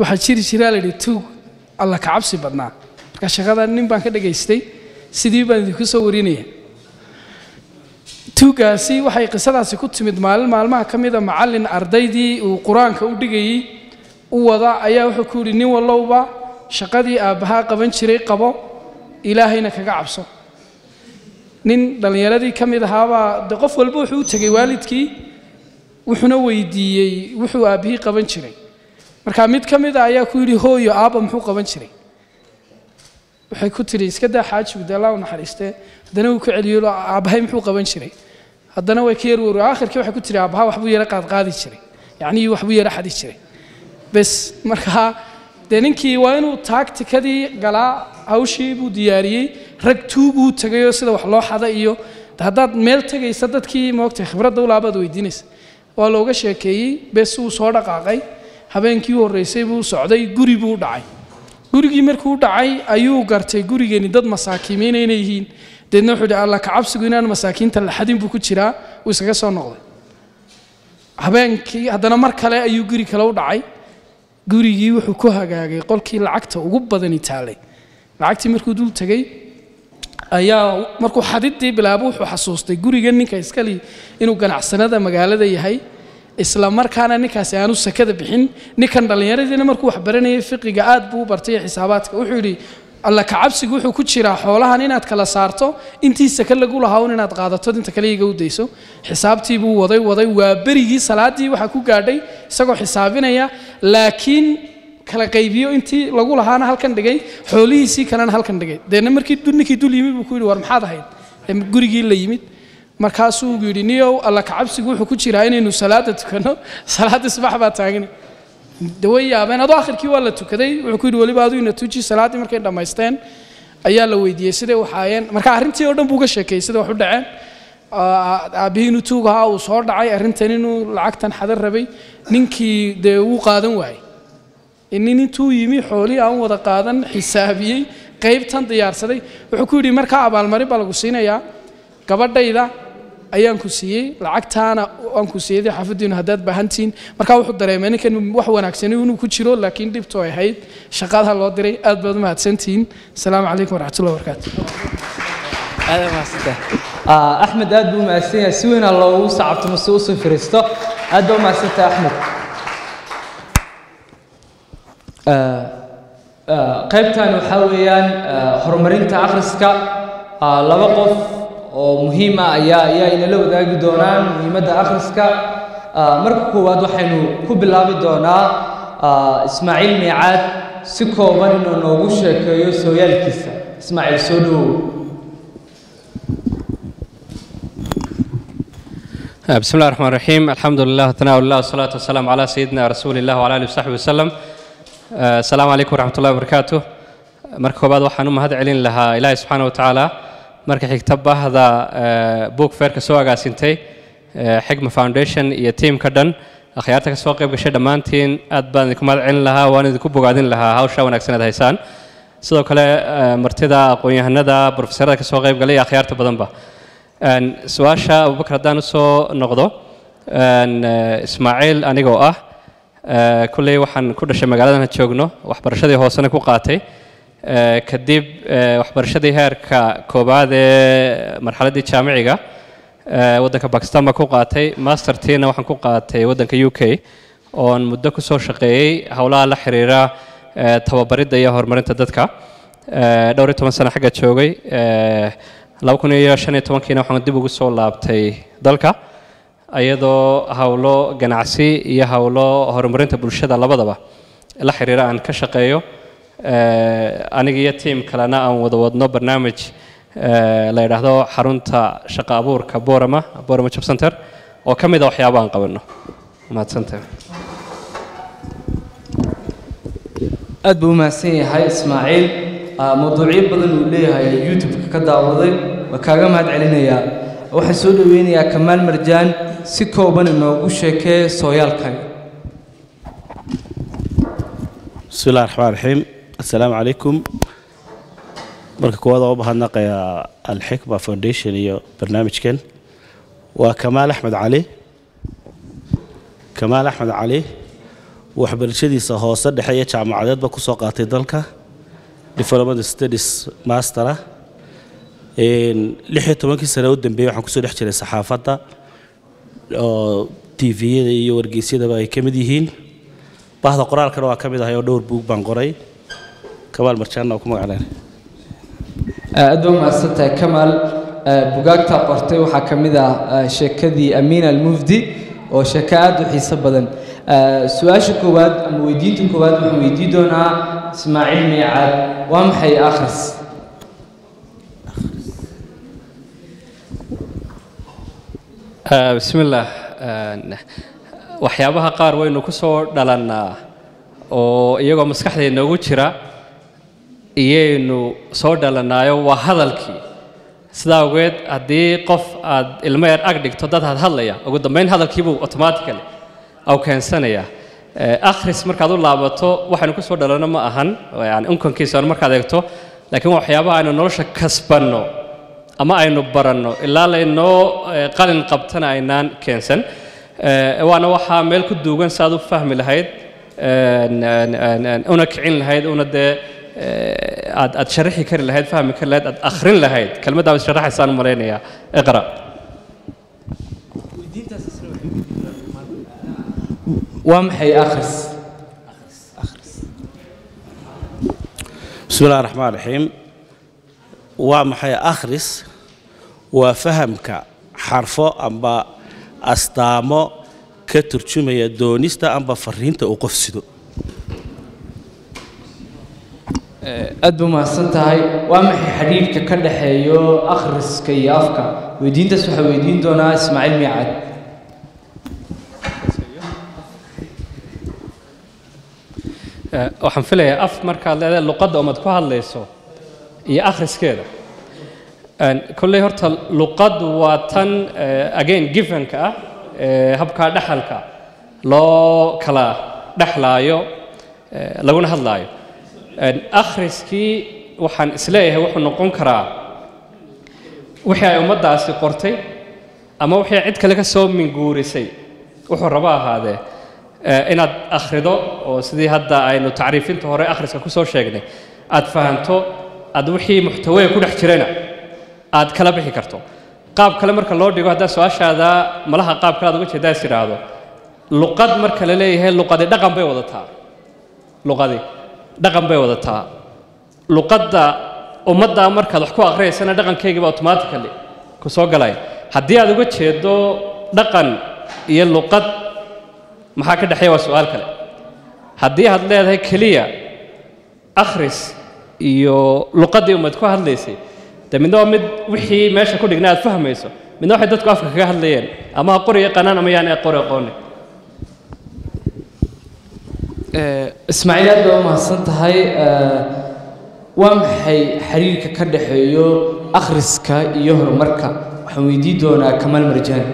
waxaa jiri jiraa la yidhi tuug alla ka cabsi badnaa marka shaqada nin baan ka dhagaystay sidii baan idinku soo warinaya tuugaasi waxay qisadaasi ku timid maalin maalmaha ka mida macallin ardaydii uu qur-aanka u dhigayey u wada ayaa wuxuu ku yidhi nin wallowba shaqadii aabbahaa qaban jiray qabo ilaahayna kaga cabso nin dhallinyaradii ka mid ahaabaa de qof walba wuxuu u tegey waalidkii wuxuuna weydiiyey wuxuu aabbihii qaban jiray marka mid ka mid a ayaa ku yidhi hooyo aabba muxuu qaban jiray waxay ku tidhi iska daa xaajigu dee allah u naxariistee haddana wuu ku celiyo aabbahay muxuu qaban jiray haddana way ka yarwar aakhirkii waxay ku tidhi aabbaha waxbuu yara qaadqaadi jiray yacnii waxbuu yara xadi jiray bes markaa dee ninkii waa inuu taagtikadii galaa hawshii buu diyaariyey rag tuuguu tegayoo sida wax loo xada iyo haddaad meel tegaysa dadkii moogtay khibradda ulaabaad weydiinaysa waa looga sheekeeyey bes wuu soo dhaqaaqay habeenkii u horreysay buu socday guri buu dhacay gurigii markuu dhacay ayuu gartay gurigeeni dad masaakiimiina inay yihiin deedna wuxuu yidhi alla kacabsigu inaan masaakiinta la xadin buu ku jiraa wuu iskaga soo noqday habeenkii haddana mar kale ayuu guri kale u dhacay gurigii wuxuu ku hagaagay qolkii lacagta ugu badani taalay lacagtii markuu dul tegey ayaa markuu xadidii bilaabo wuxuu xasuustay guriga ninka iskali inuu ganacsanada magaalada yahay isla markaana ninkaasi aanu sakada bixin ninkan dhallinyaradiina markuu wax baranayay fiqiga aad buu u bartay xisaabaadka wuxuu yidhi alla kacabsigu wuxuu ku jiraa xoolahan inaad kala saarto intii saka lagu lahaa un inaad qaadato inta kale iga u dayso xisaabtii buu waday waday waa berigii salaadii waxaa ku gaadhay isagoo xisaabinaya laakiin kala qaybiyo intii lagu lahaana halkan dhigay xoolihiisii kalena halkan dhigay deedna markii ninkii dul yimid buu ku yidhi war maxaad ahayd gurigii la yimid markaasuu yidhi niyow alla kacabsigu wuxuu ku jiraa inaynu salaada tukanno salaadii subax baa taagni way yaabeen adoo akhirkii waa la tukaday wuxuu ku yidhi weliba aduu ina tuji salaaddii markay dhammaysteen ayaa la weydiiyey siday u xaayeen marka arrintii oo dhan buu uga sheekeeyey sida wax u dhaceen aabbihii inuu tuug ahaa uu soo dhacay arrintan inuu lacagtan xadan rabay ninkii dee wuu qaadan waayey nin intuu yimi xoolii aan wada qaadan xisaabiyey qaybtan diyaarsaday wuxuu ku yidhi markaa abaalmarin baa lagu siinayaa gabadhayda ayaan ku siiyey lacagtaana aan ku siiyey xaafadiinu haddaad baahantihiin markaa wuxuu dareemay ninkan wax wanaagsani inuu ku jiro laakiin dhibtu ay ahayd shaqada loo diray aad baad u mahadsantihiin asalaamu calaykum waraxmatullahi wabarakaatu axmed aad buu mahadsan yahay si weynaa loogu sacabtamo si usoo firiisto aad baa u mahadsantahay axmed qaybtan waxaa weeyaan horumarinta akhriska laba qof oo muhiim ah ayaa ayaa inala wadaagi doonaan muhiimadda akhriska marka koowaad waxaynu ku bilaabi doonaa ismaaciil miicaad si kooban inuu noogu sheekeeyo sooyaalkiisa ismaaciil soo dhowow بسم الله الرحمن الرحيم الحمد لله ثناء الله والصلاة والسلام على سيدنا رسول الله وعلى آله وصحبه وسلم السلام عليكم ورحمة الله وبركاته marka koobaad waxaan u mahad celin lahaa ilaahay subxaana watacaala marka xigta bahda book fairka soo agaasintay xigma foundation iyo tiimka dhan akhyaarta ka soo qayb gashay dhammaantiin aad baan idinku mahad celin lahaa waan idinku bogaadin lahaa hawsha wanaagsan aad haysaan sidoo kale martida aqoon-yahanada brofesorada ka soo qayb galay iyo akhyaarta badanba su-aasha abubakar haddaan usoo noqdo ismaaciil anigoo ah kulley waxaan ku dhashay magaaladan joogno waxbarashadii hoosena ku qaatay kadib waxbarashadii heerka koobaad ee marxaladdii jaamiciga waddanka bakistan baa ku qaatay mastertiina waxaan ku qaatay waddanka u k oon muddo ku soo shaqeeyey howlaha la xiriira tababaridda iyo horumarinta dadka dhowr iyo toban sano xagga joogay laba kun iyo shan iyo tobankiina waxaan dib ugu soo laabtay dalka iyadoo howlo ganacsi iyo howlo horumarinta bulshada labadaba la xiriira aan ka shaqeeyo aniga iyo tiim kalena aan wada wadno barnaamij la yidhaahdo xarunta shaqo abuurka borama borama job center oo ka mid a waxyaaba aan qabanno mahadsantahay aad buu u mahadsan yahay ismaaciil mawduucyo badan uu leeyahay youtube-ka ka daawaday waa kaaga mahad celinayaa waxaan soo dhoweynayaa kamaal marjaan si kooban inoogu sheekee sooyaalkaaga بسم الله الرحمن الرحيم السلام عليكم marka koowaad oo u mahadnaqayaa alxikma foundation iyo barnaamijkan waa kamaal axmed cali kamaal axmed cali waxbarashadiisa hoose dhexe iyo jaamacadeedba kusoo qaatay dalka development studies mastera lix iyo tobankii sane u dambeeyey waxaan kusoo dhex jiray saxaafadda oo tviyada iyo wargeysyadaba ay ka mid yihiin bahda qoraalkana waa ka mid ahay oo dhowr buug baan qoray kamaal marjaanna waa ku magacleen aad baa mahadsantahay kamaal bugaagta qortay waxaa ka mid ah sheekadii amiin almufdi oo sheeko aad u xiiso badan su-aasha koowaad ama weydiinta koowaad waxaan weydii doonaa ismaaciil miicaad waa maxay akhris bismillaah waxyaabaha qaar waynu ku soo dhalannaa oo iyagoo maskaxdeed noogu jira iyaynu soo dhalannaayo waa hadalkii sidaa awgeed haddii qof aad ilmo yar ag dhigto dad had hadlaya ugu dambayn hadalkiibuu automatically au keensanayaa akhris markaad u laabato waxaynu ku soo dhalanno ma ahan yani unkankiisa hore markaad eegto laakiin waxyaabaha aynu nolosha kasbanno ama aynu baranno ilaa laynoo qalin qabtana aynaan keensan waana waxaa meel ku duugan si aad u fahmi lahayd una kicin lahayd una dee aad aad sharaxi kari lahayd fahmi kari lahayd aad akhrin lahayd kelmaddaa is sharaxaysaan u malaynayaa iqra waa maxay akhris bismi illahi raxmaan raxiim waa maxay akhris waa fahamka xarfo amba astaamo ka turjumaya doonista amba fariinta uu qof sido aad buu mahadsan tahay waa maxay xidhiidhka ka dhexeeyo akhriska iyo afka weydiintaas waxaa weydiin doonaa ismaaciil miicad waxaan filayaa af markaad leedahay luqadda umad ku hadlayso iyo akhriskeeda kolley horta luqaddu waa tan again givenka ah ee habkaa dhexalka loo kala dhexlaayo laguna hadlaayo akhriskii waxaan isleeyahay wuxuu noqon karaa wixii ay ummaddaasi qortay ama wixii cid kale ka soo minguurisay wuxuu rabo ahaadee inaad akhrido oo sidii hadda aynu tacriifinta hore akhriska ku soo sheegnay aad fahanto aad wixii muxtawaya ku dhex jirana aad kala bixi karto qaab kale marka loo dhigo haddaa su-aashaada malaha qaab kale aad uga jeedaa is idhaahdo luqad marka la leeyahay luqadi dhaqan bay wadataa luqadi dhaqan bay wadataa luqadda ummadda markaad wax ku akhriyaysana dhaqankaygiiba automatically ku soo galaya haddii aad uga jeedo dhaqan iyo luqad maxaa ka dhexeeya waa su-aal kale haddii aad leedahay keliya akhris iyo luqaddii ummad ku hadlaysay de midna waa mid wixii meesha ku dhigna aad fahmayso midna waxay dadku afka kaga hadlayeen ama ha qori yaqaanaan ama yaan qori aqoonin ismaaciil aad baa u mahadsan tahay waa maxay xiriirka ka dhexeeyo akhriska iyo horumarka waxaan weydiin doonaa kamaal marjaan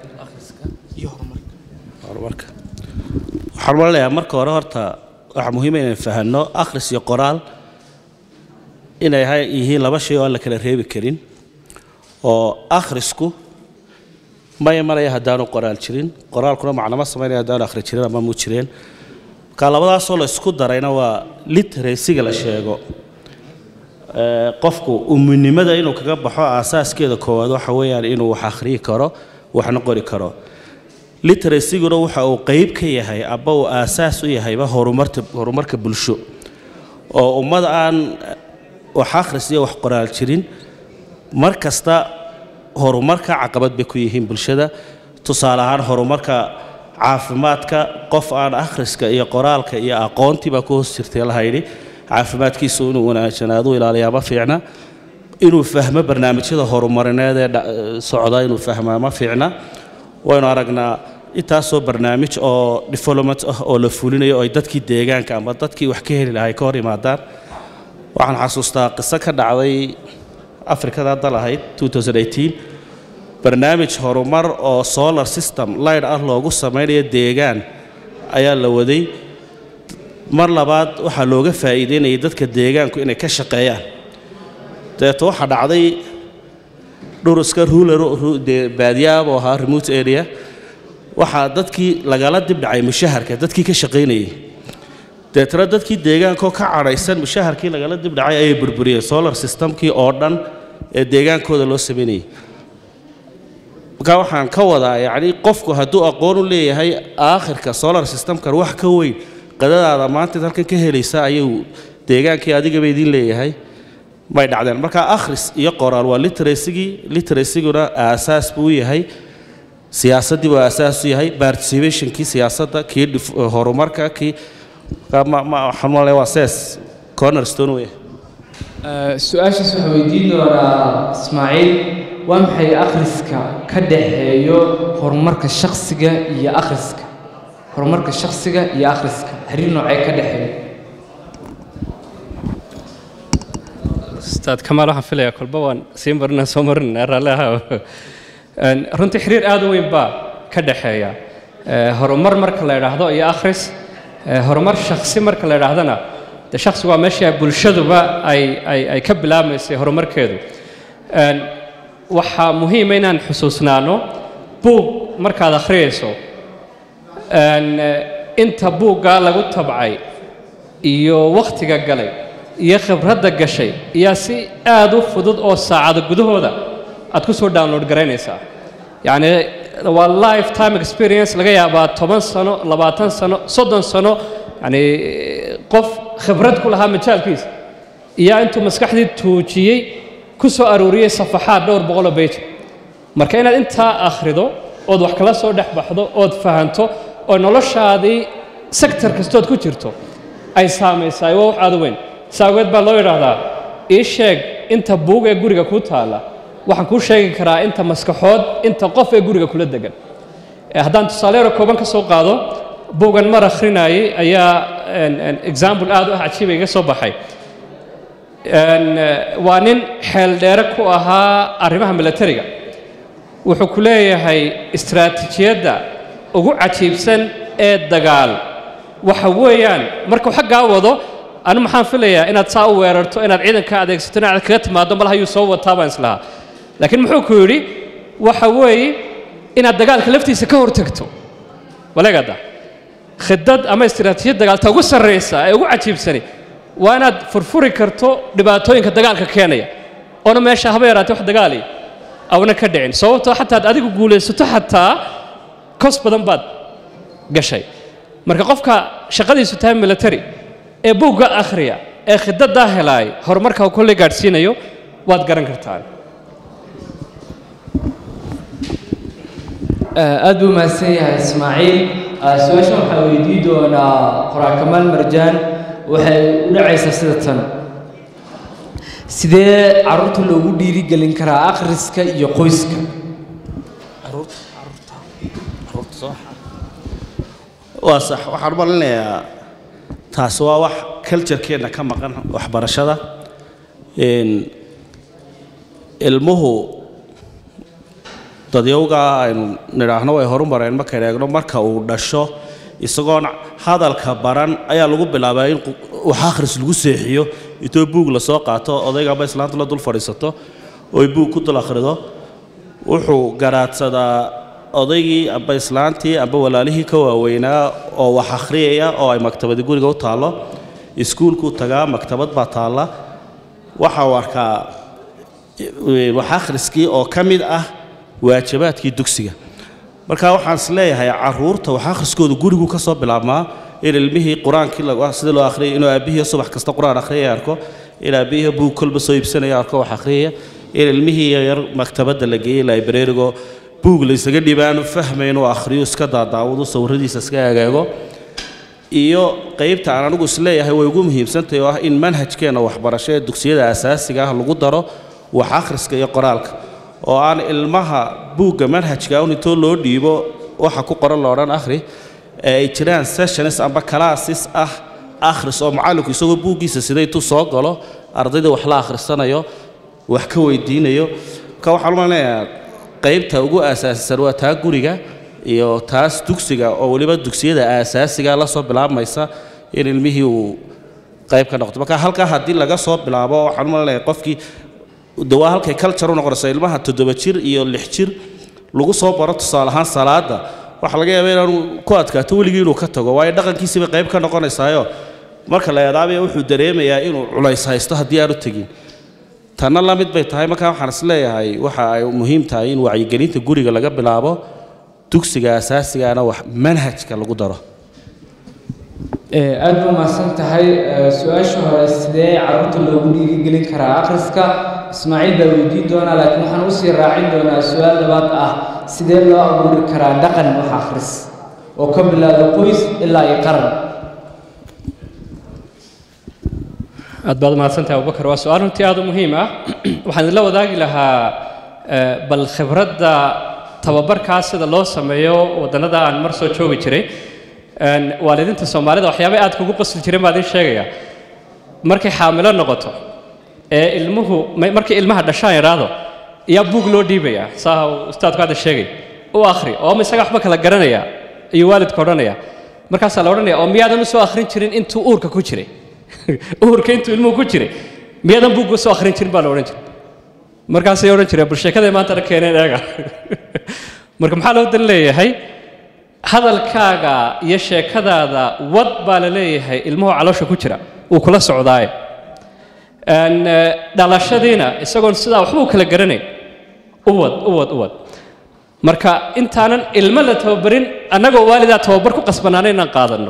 horumarka waxaan malinayaa marka hore horta waxaa muhiima inaan fahanno akhris iyo qoraal inay hay- yihiin laba shay oo aan la kala reebi karin oo akhrisku ma imanaya haddaanu qoraal jirin qoraalkuna macnama samaynaya haddaanu akhri jirin ama mu jireen marka labadaasoo la isku darayna waa literacyga la sheego Ee, qofku uminimada inuu kaga baxo aasaaskeeda koowaad waxa weeyaan inuu wax akhriyi karo waxna qori karo literacyguna waxa uu qeyb ka yahay aba uu aasaas u yahayba horumarta horumarka bulsho oo ummad aan wax akhris iyo wax qoraal jirin mar kasta horumarka caqabad bay ku yihiin bulshada tusaale ahaan horumarka caafimaadka qof aan akhriska iyo qoraalka iyo aqoontii baa ku hoos jirtay la hayidhi caafimaadkiisu inuu wanaagsanaado u ilaaliyaa ma fiicna inuu fahmo barnaamijyada horumarineed ee dha- socda inuu fahmaa ma fiicna waynu aragnaa intaasoo barnaamij oo development ah oo la fulinayo oo ay dadkii deegaanka ama dadkii wax ka heli lahay ka hor yimaadaan waxaan xasuustaa qiso ka dhacday afrikada dal ahayd 2018 barnaamij horumar oo solar system light ah loogu samaynayo deegaan ayaa la waday mar labaad waxaa looga faa'iideynayay dadka deegaanku inay ka shaqeeyaan dabeeto waxaa dhacday dhuruska ruler dee baadiyaabuu ahaa remote area waxaa dadkii lagala dib dhacay mushaharka dadkii ka shaqaynayay deetana dadkii deegaankoo ka cadhaysan mushaharkii lagala dib dhacay ayay burburiyeen solar systemkii oo dhan ee deegaankooda loo samaynayay markaa waxaan ka wadaa yacni qofku hadduu aqoon u leeyahay aakhirka solar systemkan wax ka weyn qadadaada maanta halkan ka helaysa ayuu deegaankii adigaba idin leeyahay may dhacdeen marka akhris iyo qoraal waa literasigii literasiguna aasaas buu u yahay siyaasaddii buu aasaas u yahay participationkii siyaasadda kii dif- horumarka kii marka ma ma waxaan u malaya waa sees cornerstone weeye su-aashaas waxaa weydiin doonaa ismaaciil waa maxay akhriska ka dhaxeeyo horumarka shakhsiga iyo akhriska horumarka shakhsiga iyo akhriska xiriir noocee ka dhexeeyo ustaad kamaal waxaan filayaa kolba waan sii marinaa soo marinaa raalli ahaa Een, runtii xiriir aad u weyn baa ka dhexeeya Ee, horumar marka la idhaahdo iyo akhris ee, horumar shakhsi marka la idhaahdana de shakhsigu waa meesha bulshaduba ay, ay, ay ka bilaabmaysay horumarkeedu Een, waxaa muhiima inaan xusuusnaano buug markaad akhriyayso Een, eh, inta buuggaa lagu tabcay iyo wakhtiga galay iyo khibradda gashay ayaa si aad u fudud oo saacado gudahooda aad ku soo download garaynaysaa yacni waa lifetime experience laga yaabaa toban sano labaatan sano soddon sano yacni qof khibrad ku lahaa majaalkiisa iyo intuu maskaxdii tuujiyey ku soo aruuriyey safaxaad dhowr boqoloo beyt marka inaad intaa akhrido ood wax kala soo dhex baxdo ood fahanto oo noloshaadii sektor kastood ku jirto ay saamaysaay waa wax aad u weyn saageed baa loo yidhaahdaa ii sheeg inta buug ee guriga kuu taalla waxaan kuu sheegi karaa inta maskaxood inta qof ee guriga kula degan Eh, haddaan tusaale yaro kooban ka soo qaado buugan mar akhrinayay ayaa een, een, example aad u ah cajiiba iga soo baxay Een, eh, waa nin xeeldheere ku ahaa arrimaha militariga wuxuu ku leeyahay istiraatiijiyadda ugu cajiibsan ee dagaal waxa weeyaan markuu xaggaa wado anu maxaan filayaa inaad saa u weerarto inaad ciidanka adeegsato inaad kaga timaado malaha yuu soo wataa baan islahaa laakiin muxuu ku yidhi waxa weeye inaad dagaalka laftiisa ka hortagto waleegada khidad ama istiraatiijiyad dagaalta ugu sarraysa ee ugu cajiibsani waa inaad furfuri karto dhibaatooyinka dagaalka keenaya oona meesha haba yaraatee wax dagaali awna ka dhicin sababtoo xataa aad adigu guulaysato xataa kos badan baad gashay marka qofka shaqadiisu tahay military ee buugga akhriya ee khidadaa helaay horumarka uu kolley gaadhsiinayo waad garan kartaan aad buu mahadsan yahay ismaaciil Ah, su-aashan waxaa weydii doonaa qoraa kamaal marjaan waxay u dhacaysaa sida tan sidee carruurta loogu dhiirigelin karaa akhriska iyo qoyska waa sax waxaan u malinayaa taasi waa wax culturekeenna ka maqan waxbarashada Een, ilmuhu dadyowga aynu nidhaahno way horumareen markaynu eegno marka uu dhasho isagoon hadalka baran ayaa lagu bilaabaa in qu- wax akhris lagu seexiyo intoo buug lasoo qaato odayga amba islaanta la dul fadhiisato oy buug ku dul akhrido wuxuu garaadsadaa odaygii amba islaantii amba walaalihii ka waaweynaa oo wax akhriyaya oo ay maktabadi guriga u taallo iskuulkuu tagaa maktabad baa taalla waxa uu arkaa e, wax akhriskii oo ka mid ah waajibaadkii dugsiga marka waxaan is leeyahay caruurta wax akhriskooda gurigu ka soo bilaabmaa in ilmihii qur-aankii lagu- sida loo akhriyay inuu aabbihii subax kasta qur-aan akhriyaya arko in aabbihii buug kolba soo iibsanaya arko wax akhriyaya in ilmihii yar maktabadda la geeyey librarigo buug la isaga dhibaanu fahmay inuu akhriyo iska daadaawado sawiradiisa iska agaago iyo qaybta aan anigu isleeyahay way ugu muhiimsantahay oo ah in manhajkeenna waxbarasho ee dugsiyada asaasiga ah lagu daro wax akhriska iyo qoraalka oo aan ilmaha buugga manhajka un intoo loo dhiibo waxa ku qoran loodhan akhri ee ay jiraan sessions amba classes ah akhris oo macallinku isagoo buuggiisa sida intuu soo galo ardayda wax la akhrisanayo wax ka weydiinayo marka waxaan u maleynayaa qaybta ugu asaasisan waa taa guriga iyo taas dugsiga oo weliba dugsiyada aasaasiga la soo bilaabmaysa in ilmihii uu qayb ka noqdo marka halkaa haddii laga soo bilaabo waxaan u maleynayaa qofkii de waa halkay culture u noqonaysa ilmaha toddoba jir iyo lix jir lagu soo baro tusaale ahaan salaada waxaa laga yaabaa inaanu ku adkaato weligii inuu ka tago waayo dhaqankiisii bay qayb ka noqonaysaayo marka la eedaabaya wuxuu dareemayaa inuu culays haysto haddii aanu tegin tanna la mid bay tahay markaa waxaan is leeyahay waxa ay muhiim tahay in wacyigelinta guriga laga bilaabo dugsiga asaasigaana wax manhajka lagu daro aad buu mahadsan tahay su-aasha hore sidee carruurta loogu dhiirigelin karaa akhriska ismaaciil baa weydiin doonaa laakiin waxaan usii raacin doonaa su-aal labaad ah sidee loo abuuri karaa dhaqan wax akhris oo ka bilaado qoys ilaa iyo qaran aad baad mahadsantahay abubakar waa su-aal runtii aad u muhiim ah waxaan idinla wadaagi lahaa eh, bal khibradda tababarkaa sida loo sameeyo waddannada aan mar soo joogi jiray Een, waalidiinta soomaalida waxyaabay aad kugu qasli jireen baa idin sheegaya markay xaamilo noqoto ee ilmuhu ma- markay ilmaha dhashaan idhaahdo yaa buug loo dhiibaya saa uu ustaadku hadda sheegay u akhri oo ma isaga waxba kala garanaya iyo waalidka odhanaya markaasaa la odhanaya oo miyaadan u soo akhrin jirin intuu uurka ku jiray uurka intuu ilmuhu ku jiray miyaadan buug u soo akhrin jirin baa la odhan jiray markaasay odhan jireen bal sheekada maantana keeneen eega marka maxaa loo dan leeyahay hadalkaaga iyo sheekadaada wad baa la leeyahay ilmuhu caloosha ku jira uu kula socdaaye Een, eh, dhalashadiina isagoon sidaa waxba u kala garanayn u wad u wad u wad marka intaanan ilmo la tababarin annagoo waalidaa tababar ku qasbanaana inaan qaadanno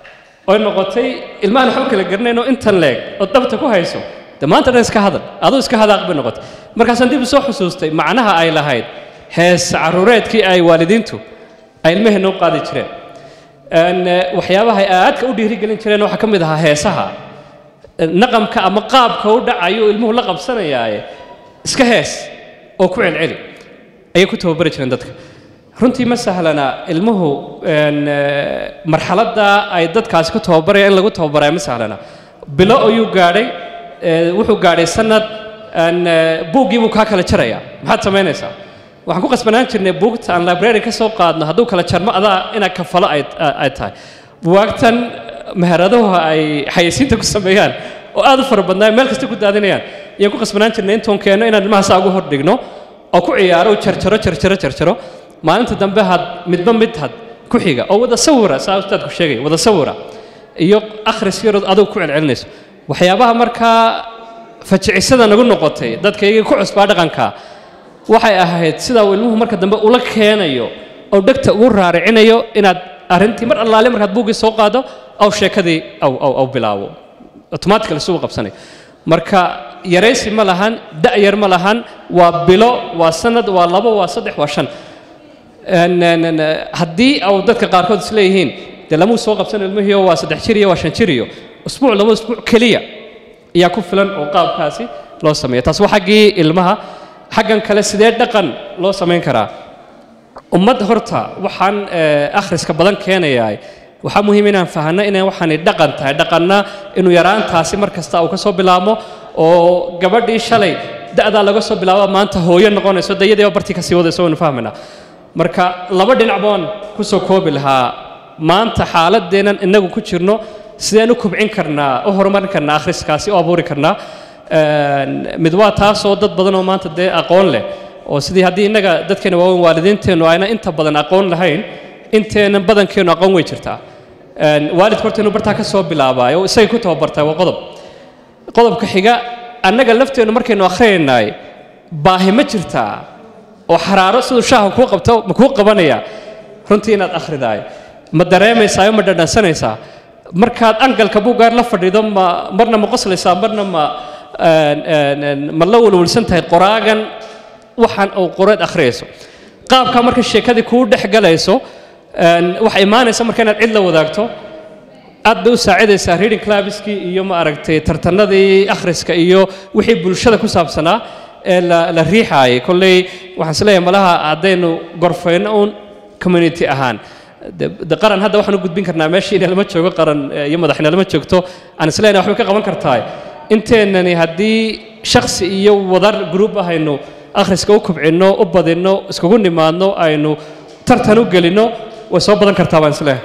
oy noqotay ilmahan waxba kala garanayno intan leeg oo dabta ku hayso de maanta dhan iska hadal aduu iska hadaaq bay noqotay markaasaan dib u soo xusuustay macnaha ay lahayd hees caruureedkii ay waalidiintu ay ilmaheenna u qaadi jireen Een, eh, waxyaabaha ay aadka u dhiirigelin jireen waxaa ka mid ahaa heesaha naqamka ama qaabka u dhacayo ilmuhu la qabsanayaaye iska hees oo ku celceli ayay ku tababari jireen dadka runtii ma sahlana ilmuhu een, eh, marxaladda ay dadkaasi ku tababaraya in lagu tababaraya ma sahlana bilo ayuu gaadhay eh, wuxuu gaadhay sanad een, eh, buuggii buu kaa kala jaraya maxaad samaynaysaa waxaan ku qasbanaan jirnay buugta aan library ka soo qaadno hadduu kala jarmo adaa inaad kafalo ay ay tahay buwaagtan meheraduhu ay xayeysiinta ku sameeyaan oo aad u fara badnaa meel kasta ku daadinayaan ayaan ku qasbanaan jirnay intoon keeno inaan ilmaha saa ugu hordhigno oo ku ciyaaro jarjaro jarjaro jarjaro maalinta dambe had midba mid had ku xiga oo wada sawira saa ustaadku sheegay wada sawira iyo akhris yarood adigu ku celcelinayso waxyaabaha markaa fajicisada nagu noqotay dadkaygii ku cusbaa dhaqanka waxay ahayd sida uu ilmuhu marka dambe ula keenayo oo dhegta ugu raaricinayo inaad arrintii mar allaale markaad buuggii soo qaado aw sheekadii aw aw aw bilaabo automatically sugu qabsanayo marka yaraysi ma lahan da'yar ma lahan waa bilo waa sanad waa labo waa saddex waa shan Een, een, een, haddii au dadka qaarkood is leeyihiin dee lamuu soo qabsan ilmihii oo waa saddex jir iyo waa shan jir iyo usbuuc laba usbuuc keliya ayaa ku filan oo qaabkaasi loo sameeya taas waa xaggii ilmaha xaggan kale sidee dhaqan loo samayn karaa ummad horta waxaan eh, akhriska badan keenayaa waxaa muhiim inaan fahanno inay waxaani dhaqan tahay dhaqanna inuu yaraantaasi mar kasta uu ka soo bilaabmo oo gabadhii shalay da'daa laga soo bilaabo maanta hooyo noqonayso dayadiiba bartii kasii wadayso waynu fahmaynaa marka laba dhinac baan ku soo koobi lahaa maanta xaaladeennan innagu ku jirno sideen u kubcin karnaa u horumarin karnaa akhriskaasi u abuuri karnaa Een, mid waa taasoo dad badan oo maanta dee aqoon leh oo sidii haddii innaga dadkeena waaweyn waalidiinteennu ayna inta badan aqoon lahayn inteenan badankeennu aqoon way jirtaa Een, waalidka horta inuu bartaa ka soo bilaabaayo oo isagay ku tababartaa waa qodob qodobka xiga annaga lafteennu markaynu akhrinaynay baahi ma jirtaa oo xaraaro siduu shaaha kuu qabto ma kuu qabanaya runtii inaad akhridaay ma dareemaysaa ma dhadhansanaysaa markaad angalka buuggaar la fadhido ma marna ma qoslaysaa marna ma een, een, een, ma la walwalsan tahay qoraagan waxaan uu qoreed akhriyayso qaabka marka sheekadii kuu dhex galayso een, waxay imaanaysa marka inaad cid la wadaagto aad bay u saacidaysaa reading clubskii iyo ma aragtay tartanadii akhriska iyo wixii bulshada ku saabsanaa ee la, la riixaayay kolley waxaan isleeyahay malaha haddaynu gorfayno uun community ahaan de, de qaran hadda waxaan u gudbin karnaa meeshii inalama joogo qaran eh, iyo madaxnalama joogto aan isleeyahay waxbay ka qaban kartaay inteennani haddii shakhsi iyo wadar group ahaynu akhriska u kubcinno u badinno iskugu nimaadno aynu tartan u gelinno way soo badan kartaa baan isleeyahay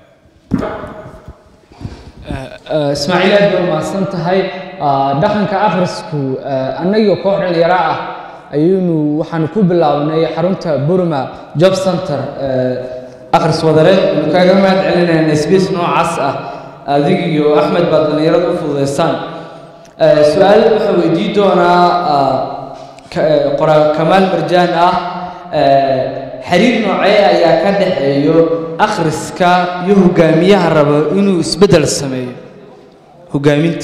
ismaaciil aad bay umahadsan tahay Ah, dhaqanka akhrisku ah, annagii koox dhalinyaro ah ayaynu waxaanu ku bilownay xarunta burma job center eh, akhris wadareed aynu kaaga mahad celinayna space noocaas ah adig iyo axmed baad dhallinyarada u fududaystaan Eh, su-aal waxaa weydiin doonaa ah, ka- eh, qoraa kamaal marjaan ah eh, xiriir noocee ayaa ka dhexeeyo akhriska iyo hogaamiyaha rabo inuu isbeddel sameeyo hogaaminta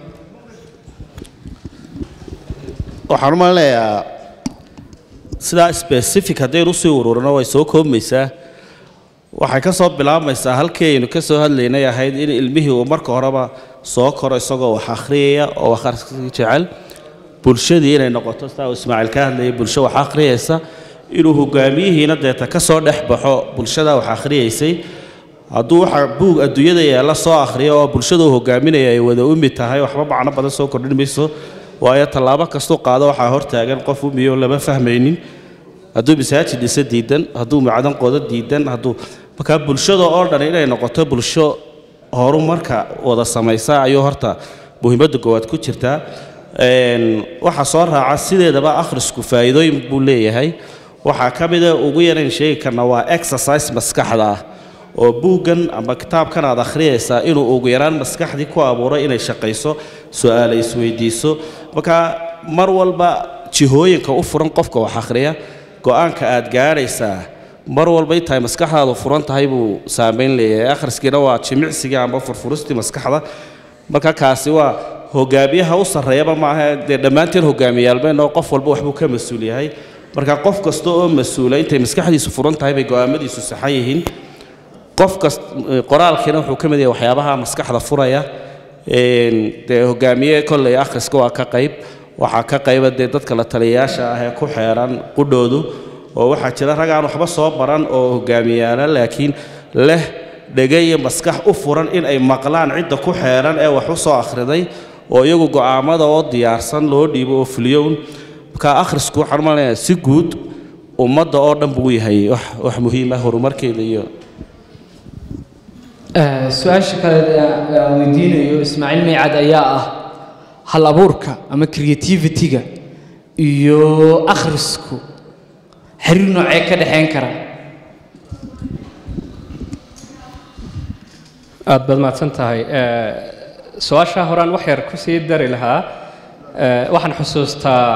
waxaan u malinayaa sidaa specific haddaynu usii ururino way soo koobmaysaa waxay ka soo bilaabmaysaa halkii aynu ka soo hadlaynay ahayd in ilmihii uu marka horeba soo koro isagoo wax akhriyaya oo wax akhriska jecel bulshadii inay noqoto sidaa uu ismaaciil ka hadlayay bulsho wax akhriyaysa inuu hogaamiyihiina deeta ka soo dhex baxo bulshada wax akhriyaysay hadduu waxa buug adduunyada yaalla soo akhriyo oo bulshada uu hogaaminaya ay wada umi tahay waxba macno badan soo kordhin mayso waayo tallaabo kastuu qaado waxaa hortaagan qof umiyo lama fahmaynin hadduu masaajid dhise diidan hadduu macdan qodo diidan hadduu markaa bulshada oo dhan inay noqoto bulsho horumarka wada samaysa ayuu horta muhiimadda goowaad ku jirtaa Een, waxaa soo raaca sideedaba akhrisku faa'iidooyin buu leeyahay waxaa ka mida ugu yarayn sheegi karna waa exercise maskaxda ah oo buuggan ama kitaabkan aad akhriyaysaa inuu ugu yaraan maskaxdii ku abuuro inay shaqayso su-aale isweydiiso marka mar walba jihooyinka u furan qofka wax akhriya go-aanka aad gaadhaysaa mar walba intaay maskaxdaadu furan tahay buu saameyn leeyahay akhriskiina waa jimicsiga ama furfuristii maskaxda marka kaasi waa hogaamiyaha u sarreeyaba maaha dee dhammaanteen hogaamiyaalbeenoo qof walba waxbuu ka mas-uul yahay marka qof kasta oo mas-uula intay maskaxdiisu furan tahay bay go-aamadiisu saxan yihiin qof kast qoraalkiina wuxuu ka mid yahay waxyaabaha maskaxda furaya Een, dee hogaamiye kolley akhriska waa ka qayb waxaa ka qayba dee dadka la taliyayaasha ah ee ku xeeran qudhoodu oo waxaa jira rag aan waxba soo baran oo hogaamiyaala laakiin leh dhega iyo maskax u furan in ay maqlaan cidda ku xeeran ee wax u soo akhriday oo iyagu go'aamada oo diyaarsan loo dhiibo oo fuliyown marka akhrisku waxaan u maleynayaa si guud ummadda oo dhan buu yahay wax wax muhiim ah horumarkeeda iyo Eh, su-aasha kale ee aan weydiinayo ismaaciil meycad ayaa ah hal abuurka ama creativity-ga iyo akhrisku xiriir noocee ka dhexeyn kara aad baad mahadsan tahay Eh, su-aashaa horaan wax yar ku sii dari lahaa Eh, waxaan xusuustaa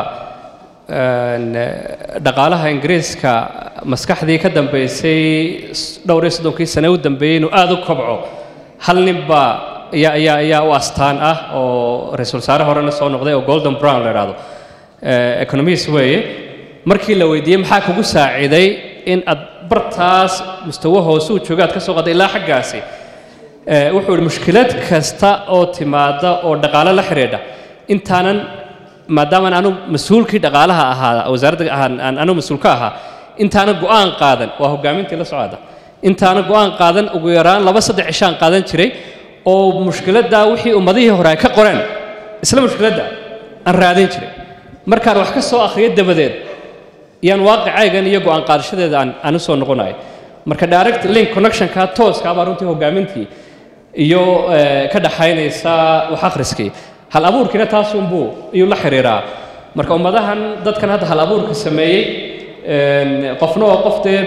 een, eh, dhaqaalaha ingiriiska maskaxdii ka dambeysay s- dhowr iyo soddonkii sane u dambeeyey inuu aada u kobco hal nin baa ayaa ayaa ayaa u astaan ah oo ra-iisul wasaare horena soo noqday oo golden brown la idhaahdo Eh, economist weeye markii la weydiiyey maxaa kugu saaciday in aad bartaas mustawo hoose u jooga aad ka soo qaday ilaa xaggaasi Eh, wuxuu ihi mushkilad kasta oo timaada oo dhaqaale la xidhiidha intaanan maadaamaan anu mas-uulkii dhaqaalaha ahaa wasaaradda aan aan anu mas-uul ka ahaa intaanan go'aan qaadan waa hogaamintii la socda intaanan go'aan qaadan ugu yaraan laba saddex cishaan qaadan jiray oo mushkiladdaa wixii ummadihii hore ay ka qoreen isla mushkiladda aan raadin jiray markaan wax ka soo akhriyo dabadeed yaan waaqicaygan iyo go'aan qaadashadeeda aan aan u soo noqonayo marka direct link connectionka tooska baa runtii hogaamintii iyo eh, ka dhaxaynaysa wax akhriskii hal abuurkiina taasunbuu iyuu la xiriiraa marka ummadahan dadkan hadda hal abuurka sameeyey een, qofna waa qof dee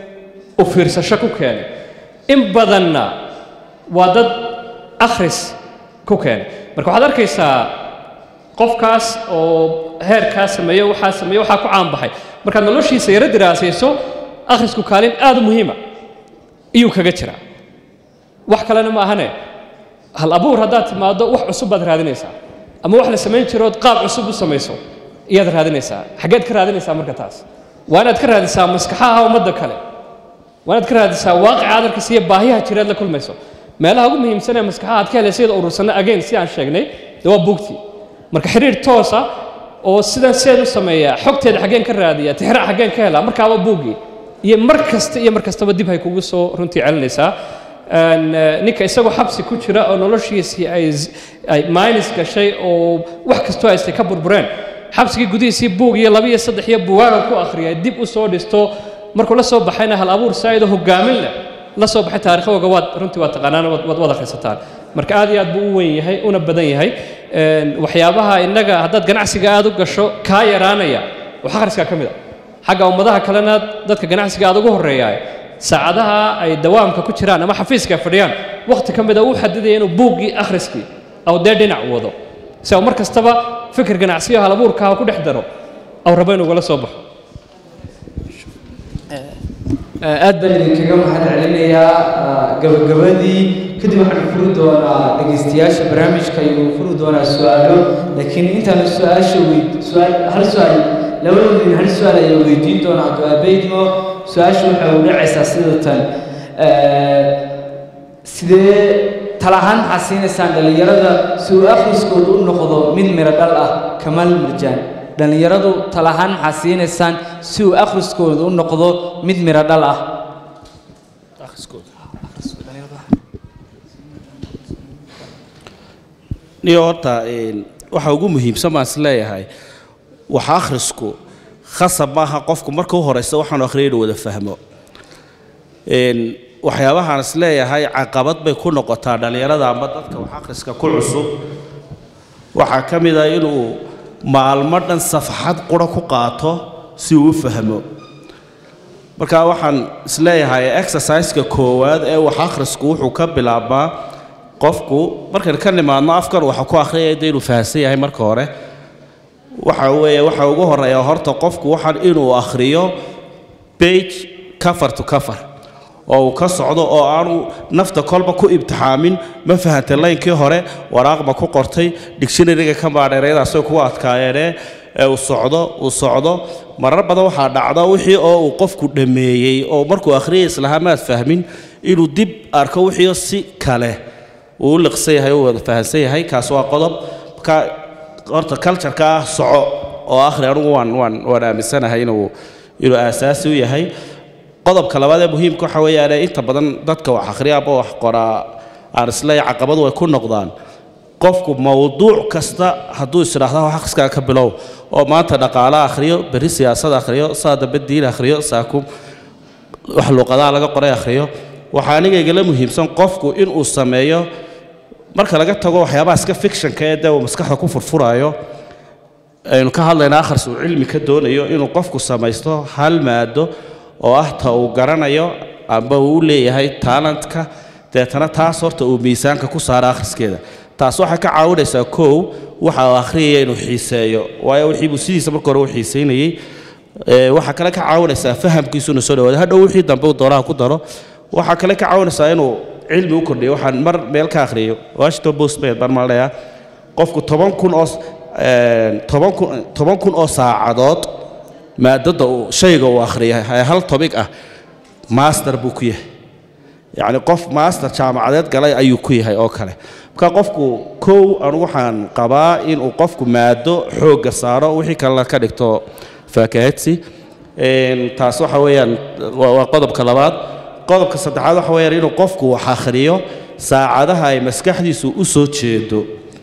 u fiirsasho ku keenay in badanna waa dad akhris ku keenay marka waxaad arkaysaa qofkaas oo heerkaa sameeyo waxaa sameeyo waxaa ku caanbaxay markaad noloshiisa yaro diraasayso akhrisku kaalin aad u muhiima iyuu kaga jiraa wax kalena ma ahane hal abuur haddaad timaado wax cusub baad raadinaysaa ama wax la samayn jirood qaab cusub u samayso iyaad raadinaysaa xaggeed ka raadinaysaa marka taas waa inaad ka raadisaa maskaxaha ummadda kale waa inaad ka raadisaa waaqica adarkiisa iyo baahiyaha jireed la kulmayso meelaha ugu muhiimsan ee maskaxaha aad ka helaysa iyada urursanno again si aan sheegnay dee waa buugtii marka xiriir toosa oo sidan seed u sameeyaa xogteeda xaggeen ka raadiya tixraac xaggeen ka helaa markaaba buuggii iyo mar kasta iyo mar kastaba dib hay kugu soo runtii celinaysaa Een, eh, ninka isagoo xabsi ku jira oo noloshiisii ay z- ay minus gashay oo wax kastoo haystay ka burbureen xabsigii gudihiisii buug iyo laba iyo saddex iyo buugaaga ku akhriyay dib u soo dhisto markuu la soo baxayna hal abuur saa'idoo hogaamin leh la soo baxay taarikhooga waad runtii waad taqaanaan waad waad- waad akhrisataan marka aad iyo aad buu u weyn yahay una badan yahay Een, waxyaabaha innaga haddaad ganacsiga aad u gasho kaa yaraanaya wax akhriskaa ka mid a xagga ummadaha kalena dadka ganacsiga aad ugu horreeyaa saacadaha ay dawaamka ku jiraan ama xafiiska ay fadhiyaan waqti ka mid a uu xadidaya inuu buuggii akhriskii aw dee dhinac wado si uu mar kastaba fikir ganacsiyo halabuurka ha ku dhex daro aw rabo inuu ugala soo baxo aad baan idinkaga mahad celinayaa gabagabadii kadib waxaan furi doonaa dhegaystayaasha barnaamijka ayuu furi doonaa su-aalo laakiin intaan su-aasha weyd su-aal hal su-aal labadoodin hal su-aal ayaa weydiin doonaa abdulaabeydmo su-aasha waxay u dhacaysaa sida tan sidee talahaan maxaa siinaysaan dhallinyarada si uu akhriskoodu u noqdo mid miro dhal ah kamal marjaan dhallinyaradu talahaan maxaa siinaysaan si uu akhriskoodu u noqdo mid miro dhal ah niyo horta waxa ugu muhiimsan baan is leeyahay wax akhrisku khasab maaha qofku marka u horeysa waxaanu akhriyay inuu wada fahmo waxyaabahaan is leeyahay caqabad bay ku noqotaa dhallinyarada ama dadka wax akhriska ku cusub waxaa ka mid ah inuu maalmo dhan safxad qura ku qaato si uu u fahmo marka waxaan isleeyahay exerciseka koowaad ee wax akhrisku wuxuu ka bilaabmaa qofku markaan ka nimaadno afkan waxa ku akhriyaya de inuu fahamsan yahay marka hore waxa weeye waxa ugu horeeya horta qofku waxaan inuu akhriyo page cover to cover oo uu ka socdo oo aanu nafta kolba ku ibtixaamin ma fahantay laynkii hore waraaq ma ku qortay dictionaryga ka maadheereedaasay kugu adkaayeene ee uu socdo uu socdo marar badan waxaa dhacda wixii oo uu qofku dhammeeyey oo markuu akhriyay islahaa maad fahmin inuu dib arko wixii si kale uu u liqsan yahay uu wada fahansan yahay kaas waa qodob ka horta cultureka ah soco oo akhri anigu waan waan waan aaminsanahay inuu inuu aasaasi u yahay qodobka labaad ee muhiimka waxa weeyaan inta badan dadka wax akhriya ama wax qoraa aan isleeyahay caqabadu way ku noqdaan qofku mowduuc kasta hadduu isdhaahda wax akhriskaa ka bilow oo maanta dhaqaale akhriyo berri siyaasad akhriyo saa dambe diin akhriyo saaku wax luuqadaha laga qoray akhriyo waxaa aniga igala muhiimsan qofku inuu sameeyo marka laga tago waxyaabaha iska fictionka ee dee uu maskaxda ku furfuraayo aynu ka hadlaynaa akhris uu cilmi ka doonayo inuu qofku samaysto hal maado oo ah ta uu garanayo amba uu u leeyahay talentka deetana taas horta uu miisaanka ku saaro akhriskeeda taas waxay ka caawinaysaa kow waxa uu akhriyaya inuu xiiseeyo waayo wixii buu sidiisa marka hore u xiiseynayey waxaa kale ka caawinaysaa fahamkiisu inuu soo dhawaado hadhow wixii dambe uu doonaha ku daro waxaa kale ka caawinaysaa inuu cilmi u kordhiyo waxaan mar meel ka akhriyo washington post bay baan maleeyaa qofku toban kun oo toban kun toban kun oo saacadood maadada uu shayga uu akhriyay ee hal tobig ah master buu ku yahay yacni qof master jaamacadeed galay ayuu ku yahay oo kale marka qofku kow anu waxaan qabaa inuu qofku maado xoogga saaro wixii kalena ka dhigto faakahadsi taas waxa weeyaan waa qodobka labaad qodobka saddexaad waxa weeyaan inuu qofku wax akhriyo saacadaha ay maskaxdiisu u soo jeedo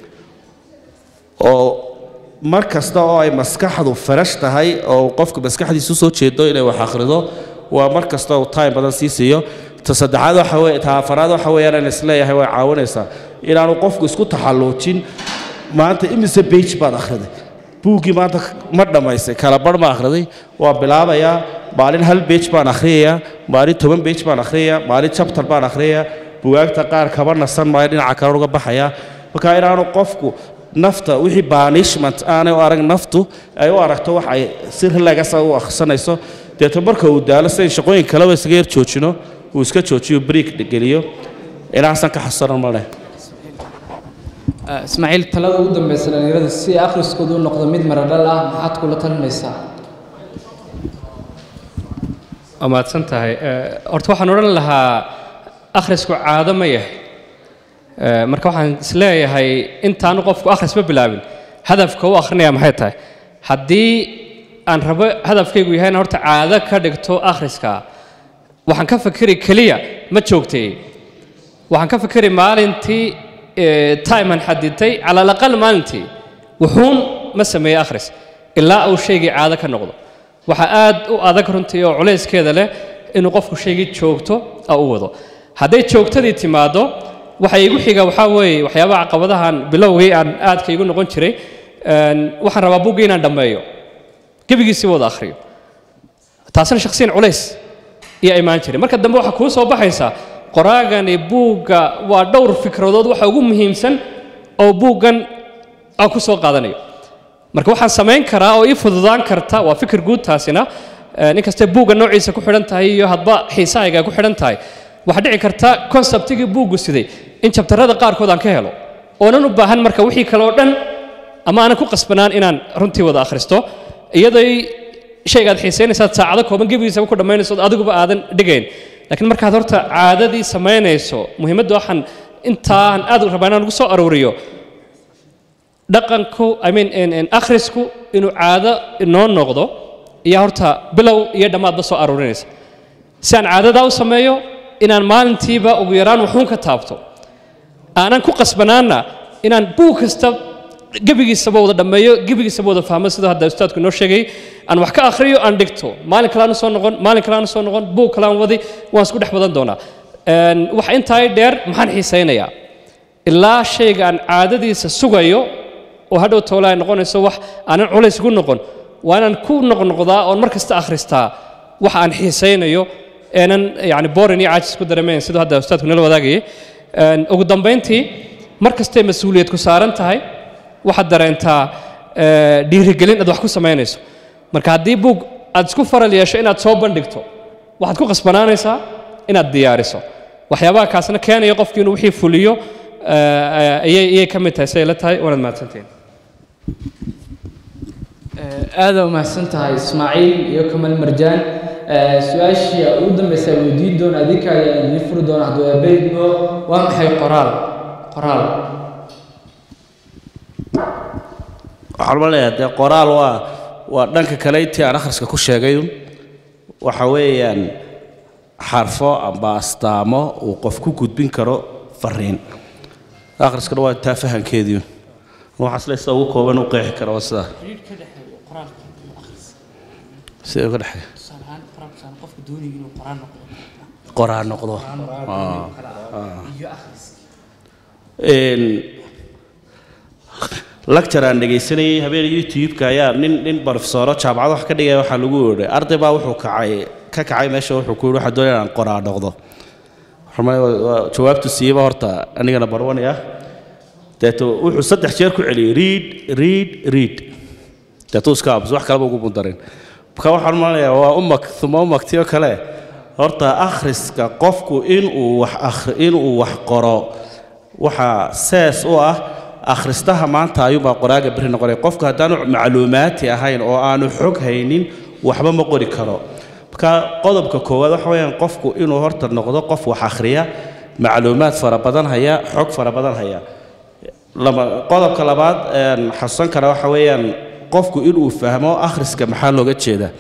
oo mar kasta oo ay maskaxdu farash tahay oo qofku maskaxdiisu soo jeedo inay wax akhrido waa mar kasta uu time badan sii siiyo ta saddexaad waxa weye ta afaraad waxa weeyaan aan isleeyahay way caawinaysaa inaanu qofku isku taxalluujin maanta imise bage baad akhriday buuggii maanta ma dhammaystay kala bar ma akhriday waa bilaabayaa maalin hal bage baan akhriyayaa maalin toban bage baan akhriyayaa maalin chapter baan akhriyayaa bugaagta qaar kaba nasan maayo dhinaca kale uga baxayaa marka inaanu qofku nafta wixii banishment aanay u arag naftu ay u aragto wax ay si relaxa u akhrisanayso deeto marka uu daalo sidayn shaqooyin kaleba isaga yar joojino uu iska joojiyo break geliyo inaasan ka xasusanan ma leh ismaaciil talada ugu dambeysa dhallinyarada si akhriskoodu u noqdo mid maradhal ah maxaad kula talinaysaa waa mahadsan tahay horta waxaan odhan lahaa akhrisku caado ma yahay marka waxaan isleeyahay intaanu qofku akhrisba bilaabin hadafka u akhrinaya maxay tahay haddii aan rabo hadafkaygu yahay inaan horta caado ka dhigto akhriska waxaan ka fikiri keliya ma joogtay waxaan ka fikiri maalintii time aan xadidtay cala alaqal maalintii wuxuun ma sameeye akhris ilaa uu shaygii caado ka noqdo waxaa aad u adag runtii oo culayskeeda leh inuu qofku shaygii joogto a u wado hadday joogtadii timaaddo waxa igu xiga waxaa weeye waxyaabaha caqabadahan bilowgii aan aadka igu noqon jiray waxaan rabaa buggii inaan dhammeeyo gebigiisii wada akhriyo taasina shakhsiyan culays iyo imaan jiray marka dambe waxaa kuu soo baxaysaa qoraagani buugga waa dhowr fikradood waxa ugu muhiimsan oo buuggan aan ku soo qaadanayo marka waxaan samayn karaa oo ii fududaan karta waa fikir guud taasina eh, inkastee buugga noociisa ku xidhan tahay iyo hadba xiisahayga ay ku xidhan tahay waxaa dhici karta konseptigii buuggu siday in jabtarrada qaarkood aan ka helo oonan u baahan marka wixii kale oo dhan ama aanan ku qasbanaan inaan runtii wada akhristo iyadoo shaygaad xiisaynaysaad saacado kooban gebigiisaba ku dhammaynayso oo adiguba aadan dhigayn laakiin markaad horta caadadii samaynayso muhiimadda waxaan intaan aad u rabaa inaan ugu soo aruuriyo dhaqanku i mean in- in akhrisku inuu caado inoo noqdo iyo horta bilow iyo dhammaadba soo aruurinaysa si aan caadadaa u sameeyo inaan maalintiiba ugu yaraan waxuun ka taabto aanan ku qasbanaana inaan buug kasta gebigiisaba wada dhammeeyo gebigiisaba wada fahmo sida hadda ustaadku inoo sheegay aan wax ka akhriyo aan dhigto maalin kale aan soo noqon maalin kale aan soo noqon buug kale aan wadi waan isku dhex badan doonaa Een, wax intaa dheer maxaan xiisaynayaa ilaa shayga aan caadadiisa sugayo oo hadhow toole ay noqonayso wax aanan culays ku noqon waa inaan ku noqnoqdaa oon mar kasta akhristaa waxa aan xiisaynayo eenan yani borin iyo caajis ku dareemayn siduu hadda ustaadku nala wadaagayay Een, ugu dambayntii mar kastay mas-uuliyad ku saaran tahay waxaad dareentaa eh, dhiirigelin aad wax ku samaynayso marka haddii buug aad isku faral yeesho inaad soo bandhigto waxaad ku qasbanaanaysaa inaad diyaariso waxyaabaha kaasna keenaya qofkii inuu wixii fuliyo eh, eh, ayay ayay ka mid tahay siday la tahay waanaad mahadsantihiin aada umahadsan tahay ismaaciil iyo kamal marjaan Eh, su-aashii ugu dambaysa weydiin doona adinka ayaa idiin furi doona hadduu abeydmo waa maxay qoraal qoraal waxaan ma leeyahay dee qoraal waa waa dhanka kale intii aan akhriska ku sheegay waxa weeyaan xarfo amba astaamo uu qof ku gudbin karo fariin akhriskana waa taa fahankeedii waxaas le sida ugu kooban u qeexi kara waa sidaa sida uga dhexeeya qoraan noqdo Ah, ah. Een, lecture aan dhegaysanayay habeen youtube-ka ayaa nin nin barofesoro jaamacad wax ka dhigaya waxaa lagu yidhi arday baa wuxuu kacay ka kacay meesha wuxuu ku yidhi waxaa doonaya inaan qoraa noqdo Waxaan malay- waa- waa- jawaabtu siiyeba horta anigana barwanaya deeto wuxuu saddex jeer ku celiyey read read read deetuu iska abs wax kaleba ugu bundarin marka waxaan malaya waa umag uma umagtiyo kale horta akhriska qofku inuu wax akhri inuu wax qoro waxaa sees u ah akhristaha maanta ayuunbaa qoraaga beri noqonaya qofku haddaanu macluumaati ahayn oo aanu xog haynin waxba ma qori karo marka qodobka koowaad waxa weeyaan qofku inuu horta noqdo qof wax akhriya macluumaad fara badan haya xog fara badan haya laba qodobka labaad een xasuusan kara waxa weeyaan qofku inuu fahmo akhriska maxaa looga jeedaa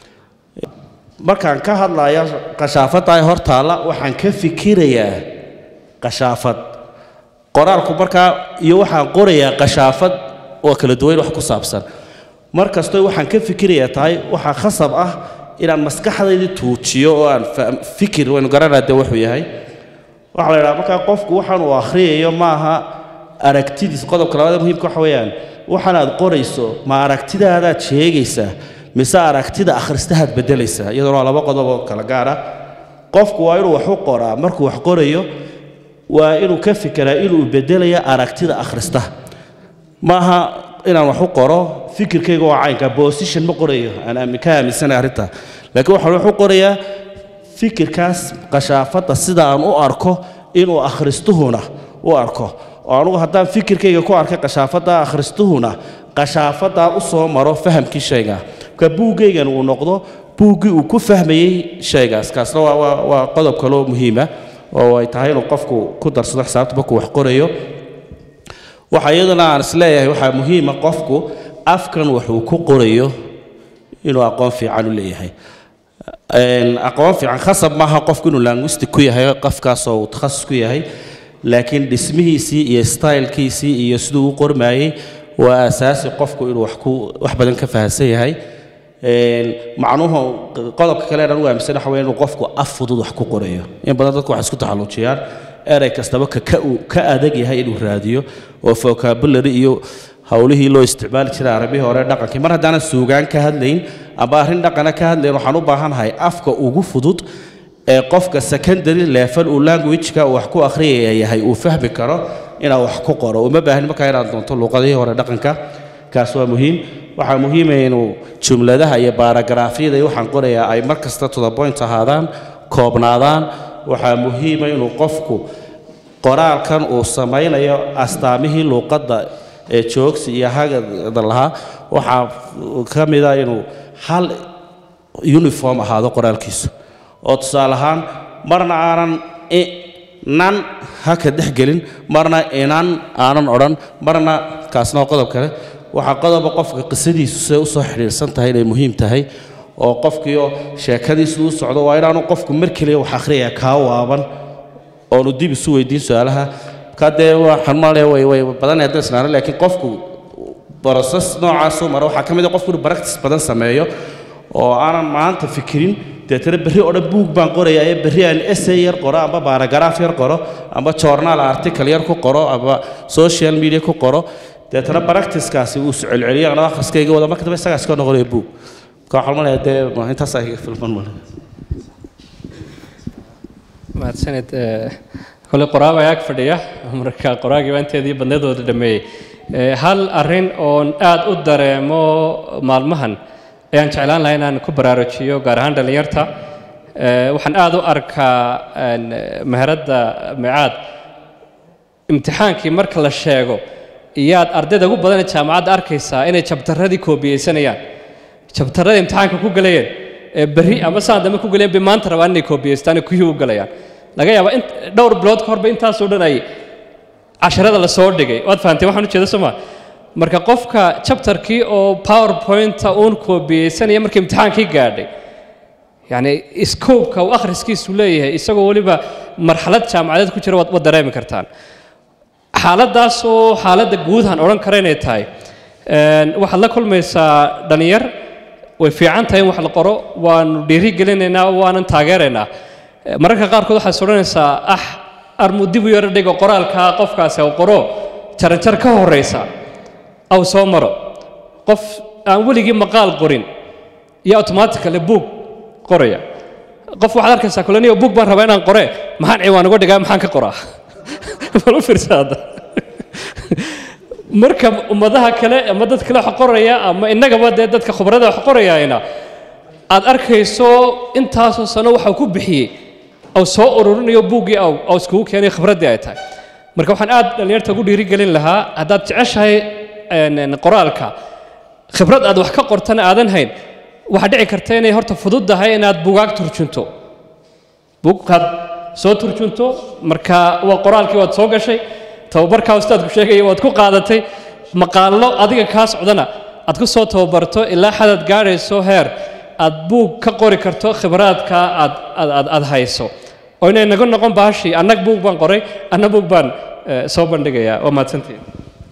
markaan ka hadlayo qashaafadda ay hortaalla waxaan ka fikirayaa qashaafad qoraalku markaa iyo waxaan qorayaa qashaafad oo kala duwan wax ku saabsan mar kastoo waxaan ka fikirayaa tahay waxaa khasab ah inaan maskaxdayda tuujiyo oo aan fa- fikir waynu garanaa de wuxuu yahay waxaa la idhaha markaa qofku waxaan uu akhriyayo maaha aragtidiis qodobka labaad ee muhiimka waxa weeyaan waxaan aad qorayso ma aragtidaadaad sheegaysaa mise aragtida akhristahaad beddelaysaa iyaduna waa laba qodob oo kala gaara qofku waa inuu wax u qoraa markuu wax qorayo waa inuu ka fikiraa inuu beddelaya aragtida akhristaha maaha inaan wax u qoro fikirkayga waa caynka position ma qorayo aan aamin- ka aaminsanahay arrinta laakiin waxaan wax u qorayaa fikirkaas qashaafadda sida aan u arko inuu akhristuhuna u arko oo anugu haddaan fikirkayga ku arkay qashaafadda akhristuhuna qashaafaddaa u soo maro fahamkii shayga marka buuggaygan uu noqdo buuggii uu ku fahmayey shaygaas kaasna waa, waa, waa qodob kaloo muhiima oo ay tahay inuu qofku ku darsado xisaabta markuu wax qorayo waxa iyaduna aan isleeyahay waxaa muhiima qofku afkan waxuu ku qorayo inuu aqoon fiican u leeyahay Een, aqoon fiican khasab maaha qofku inuu linguistic ku yahay qofkaasoo uu takhasus ku yahay laakiin dhismihiisii iyo stylekiisii iyo siduu u qormayey waa asaasi qofku inuu wax ku wax badan ka fahansan yahay Een, macnuhu qodobka kale aan ugu aaminsan waxa weeye inuu qofku af fudud wax ku qorayo in badan dadku waxay isku taxalluujiyaan erey kastaba ka ka uu ka adag yahay inuu raadiyo oo vocabulary iyo howlihii loo isticmaali jiray arabihii hore dhaqankii mar haddaanan suugaan ka hadlayn amba arrin dhaqana ka hadlayn waxaan u baahanahay afka ugu fudud ee qofka secondary level uu language-ka uu wax ku akhriyaya yahay uu fahmi karo inaa wax ku qoro uma baahni markaa inaad doonto luuqadihii hore dhaqanka kaas waa muhiim waxaa muhiimaya inuu jumladaha iyo baaragraafyada iyo waxaan qorayaa ay mar kasta to the point ahaadaan koobnaadaan waxaa muhiima inuu qofku qoraalkan uu samaynayo astaamihii luuqadda ee joogsi iyo hagada lahaa waxaa ka mida inuu hal uniform ahaado qoraalkiisu oo tusaale ahaan marna aanan i- nan haka dhex gelin marna inan aanan odhan marna kaasna waa qodob kale waxaa qodoba qofka qisadiisu siday usoo xidhiidhsan tahay inay muhiim tahay oo qofkiioo sheekadiisu u socdo waa inaanu qofku mar keliya wax akhriyaya kaa waaban oonu dib isu weydiin su-aalaha ka dee waxaan malaya way way badanaya haddaan isnaano laakiin qofku broses noocaasuu mara waxaa ka mid a qofku inuu practice badan sameeyo oo aanan maanta fikirin deetana berri oo dhan buug baan qorayaa ee berri aan essay yar qoro amba baaragaraaf yar qoro amba journal article yar ku qoro amba social media ku qoro deetana practicekaasi uu celceliyo anoo akhriskayga wada marka dambe isagaas ka noqonaya buug marka waxaan malaya dee intaasaa iga filman malaya mahadsanid kole qoraab ayaa ag fadhiya marka qoraagii baa inteedii badnadooda dhameeyey Eh, hal arrin oon aad u dareemo maalmahan ayaan jeclaan lahaa inaan ku baraarujiyo gaar ahaan dhallinyarta Eh, waxaan aad u arkaa een, meheradda micaad imtixaankii marka la sheego iyaad ardayda ugu badan ee jaamacadda arkaysaa inay jabtaradii koobiyeysanayaan jabtarada imtixaanka ku galayeen ee berri ama saan dambe ku galayeen bay maanta rabaan inay koobiyeystaan ee kuhii u galayaan laga yaabaa in dhowr bilood ka horba intaasoo dhan ay casharada la soo dhigay waad fahamtay waxaan ujeeda soo maa marka qofka chapterkii oo powerpointa uun koobiyeysanaya markii imtixaankii gaadhay yacni scoobka uu akhriskiisu leeyahay isagoo weliba marxalad jaamacadeed ku jira waad waad dareemi kartaan xaaladdaas oo xaaladda guud aan odhan kara inay tahay Een, waxaad la kulmaysaa dhalinyar way fiican tahay in wax la qoro waanu dhiiri gelinaynaa waanan taageeraynaa Eh, mararka qaarkood waxaad is odhanaysaa ah armuu dib u yaro dhigo qoraalka qofkaasi au qoro jaranjar ka horeysa aw soo maro qof aan weligii maqaal qorin iyo automatically book qoraya qof waxaad arkaysaa kulaniyo book baan rabaa inaan qore maxaan ciwaan uga dhigaa maxaan ka qoraa bal u fiirsa hadda marka ummadaha kale ama dad kale wax qoraya ama innagaba dee dadka khubarada wax qorayayna aad arkayso intaasoo sano waxa uu ku bixiyey aw soo ururinayo buuggii aw aw iskugu keenay khibraddii ay tahay marka waxaan aad dhallinyarta ugu dhiirigelin lahaa haddaad jeceshahay een, een, qoraalka khibrad aad wax ka qortana aadan hayn waxaa dhici karta inay horta fududdahay inaad bugaag turjunto buugkaad soo turjunto marka waa qoraalkii waad soo gashay tababarkaa ustaadku sheegaya waad ku qaadatay maqaallo adiga kaa socdana aad ku soo tababarto ilaa xadaad gaadhayso heer aad buug ka qori karto khibraadka aad aad aad, aad hayso oo inay naga noqon baashii annag buug baan qoray anna buug baan eh, soo bandhigayaa waa mahadsantihin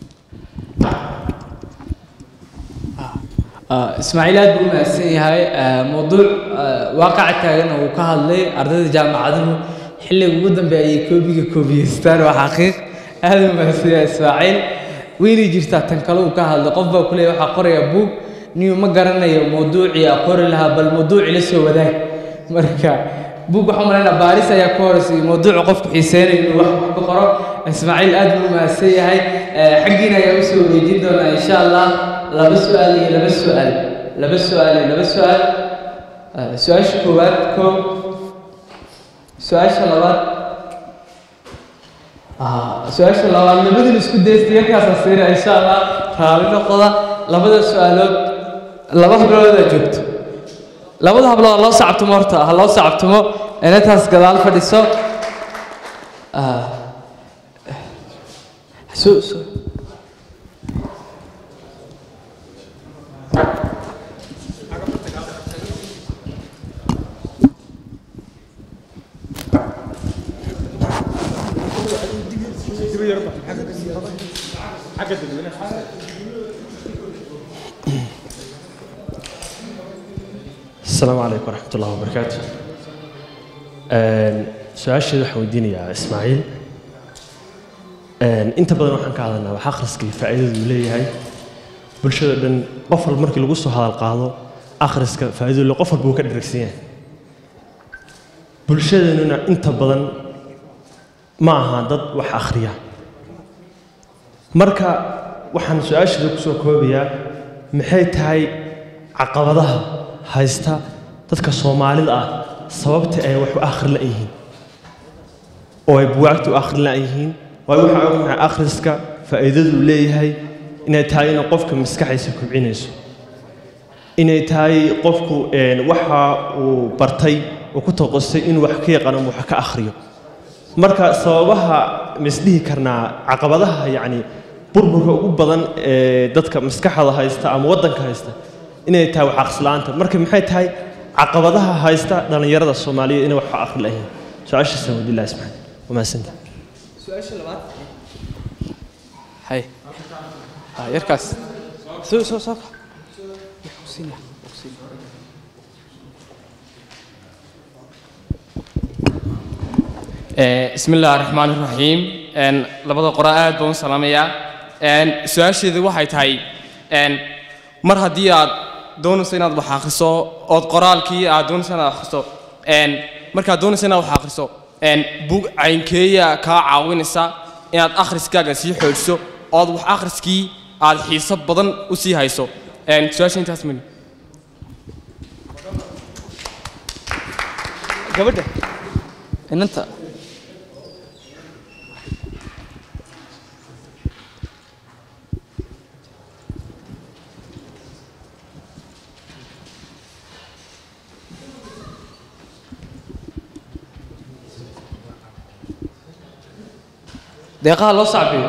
Ah, ismaaciil aad buu u mahadsan yahay Ah, mowduuc ah, waaqaca taagan oo uu ka hadlay ardayda jaamacaduhu xilliga ugu dambeeya ayay koobiga koobiyeystaan waa xaqiiq aad u mahadsan yahay ismaaciil weynay jirtaa tan kale uu ka hadlay qof baa kuleeya waxaa qoraya buug niyu ma garanayo mowduucii aa qori lahaa bal mowduuci la soo wadaag marka buug waxaan malaynaa baaris ayaa ka horeysay mowduuca qofku xiiseynayo inuu wax wax ka qoro ismaaciil aad buu u mahadsan yahay Eh, xaggiina ayaa usoo wareejin doonaa insha allah laba su-aal iyo laba su-aal laba su-aal iyo laba su-aal Eh, su-aasha koowaad koob su-aasha labaad Ah, su-aasha labaad labadin isku daysta yarkaasa siina insha allah raali noqoda labada su-aalood laba habloodaa joogto labada hablood ha loo sacabtumo horta ha loo sacabtumo inantaas gadaal fadhiso Ah, su- su- السلام عليكم ورحمة الله وبركاته su-aasheeda waxaan weydiinayaa ismaaciil inta badan waxaan ka hadalnaa wax akhriskii faa'iidadu uu leeyahay bulshada dhan qof walba markii lagu soo hadal qaado akhriska faa'iidadu le qof walba uu ka dheragsan yahay bulshadeenuna inta badan ma aha dad wax akhriya marka waxaan su-aasheeda kusoo koobayaa maxay tahay caqabadaha haysta dadka soomaalida ah sababta ay wax u akhri la-yihiin oo ay buwaagta u akhri la-yihiin waayo waxaan ognahay akhriska faa'iidadu uu leeyahay inay tahay inay qofka maskaxdiisa kobcinayso inay tahay qofku een, waxa uu bartay uu ku toqostay inuu wax ka yaqaano ama wax ka akhriyo marka sababaha misdhihi karnaa caqabadaha yacni burburka ugu badan ee dadka maskaxda haysta ama waddanka haysta inay tahay wax aqslaanta marka maxay tahay caqabadaha haysta dhallinyarada soomaaliyeed inay wax ka akhri lahayn su-aashaasa wadillahi subxaana wamahadsanta hay ah, yarkaas soo soo soo بسم الله الرحمن الرحيم ان labada qora aad baan u salaamayaa een su'aasheedu waxay tahay een mar haddii aad doonayso inaad wax akhriso ood qoraalkii aad doonayso inaad akhriso een markaad doonayso inaad wax akhriso een bug caynkeeya kaa caawinaysa inaad akhriskaaga sii xoojiso ood wax akhriskii aad xiiso badan u sii hayso een su'aasha intaas mani gabadha inanta deeqaha loo sacbiyo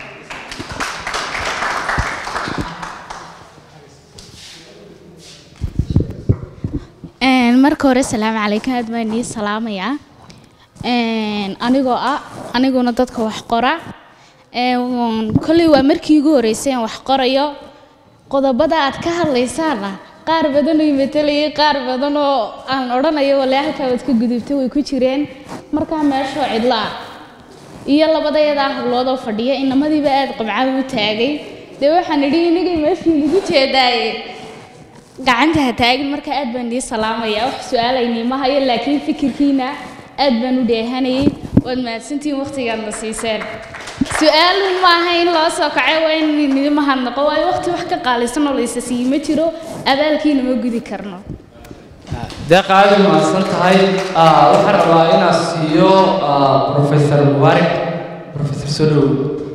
Een, marka hore salaamu calaykum aad baan idin salaamayaa Een, anigoo ah aniguna dadka wax qora Een, kolley waa markii ugu horreysay aan wax qorayo qodobada aad ka hadlaysaana qaar badan oo imetelayay qaar badan oo aan odhanayo walaa halkaa waad ka gudubtay way ku jireen markaa meeshoo cidlo ah iyo labadayadaa hablood oo fadhiya inamadiiba aad qabcada u taagay dee waxaan idhi inagay meeshii nagu jeedaaye gacanta ha taagin marka aad baan idin salaamayaa wax su-aalaynii ma hayo laakiin fikirkiina aad baan u dheehanayay waad mahadsantihiin waqtigaadna siiseen su-aalu maaha in loo soo kacay waa in idin mahadnaqo waayo waqti wax ka qaalisan oo laysa siiyi ma jiro abaalkiina ma gudi karno deeqa aad u mahadsan tahay Ah, waxaan rabaa inaan siiyo ah, professor mubaarak professor soo dhow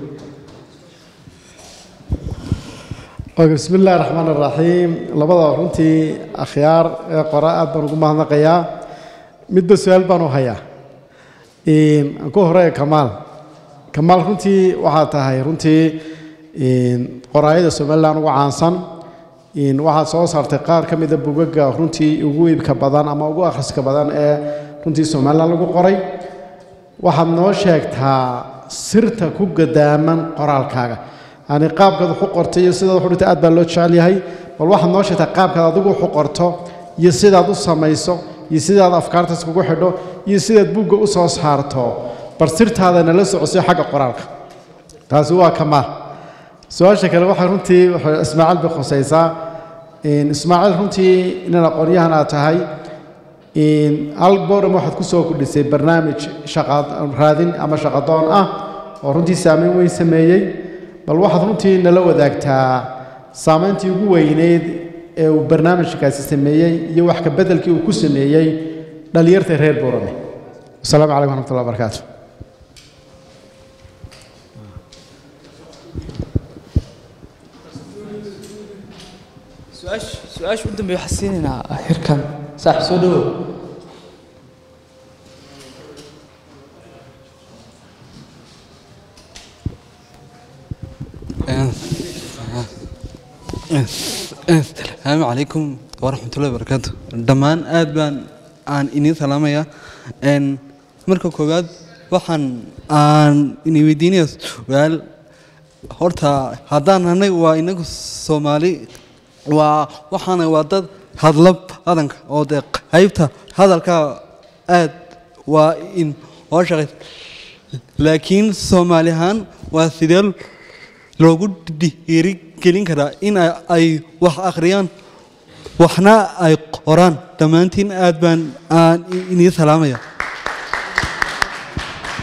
Okay, بسم الله الرحمن الرحيم labada runtii akhyaar ee qora aad baan ugu mahadnaqayaa midba su-aal baan u hayaa Een, aan ku horeeya kamaal kamaal runtii waxaa tahay runtii een, qoraayada somaliland ugu caansan Een, waxaad soo saartay qaar ka mida bugaga runtii ugu iibka badan ama ugu akhriska badan ee runtii somaliland lagu qoray waxaad noo sheegtaa sirta ku gadaaman qoraalkaaga yani qaabkaad wax u qortay iyo sidaad wax u dhigtay aad baa loo jecel yahay bal waxaad noo sheegtaa qaabkaad adigu wax u qorto iyo sidaad u samayso iyo sidaad afkaartaas kugu xidho iyo sidaad buugga u soo saarto bal sirtaada nala socosay xagga qoraalka taasi waa kamaal su-aasha kale waxay runtii waxay ismaaciil bay khusaysaa Een, ismaaciil runtii inan aqoonyahan aad tahay Een, hal boodham waxaad ku soo kordhisay barnaamij shaqa raadin ama shaqadoon ah oo runtii saameyn weyn sameeyey bal waxaad runtii nala wadaagtaa saameyntii ugu weyneyd ee uu barnaamijkaasi sameeyey iyo wax ka beddelkii uu ku sameeyey dhallinyarta reer boorame asalaamu calaykum waraxmatullahi wabarakaatu su-aasha su-aasha u dambeeya waxaan siinaynaa hirkan saaxib soo dhowow asalaamu calaykum waraxmatullahi wabarakaatu dhammaan aad baan aan iniin salaamayaa Een, marka koowaad waxaan aan ini weydiinaya su-aal horta haddaan anaga waa inagu soomaali waa waxaana waa dad hadla badanka oo dee qaybta hadalka aad waa in oo shaqay laakiin soomaali ahaan waa sidee loogu dhiirigelin karaa in ay- ay wax akhriyaan waxna ay qoraan dhammaantiin aad baan aan inii salaamaya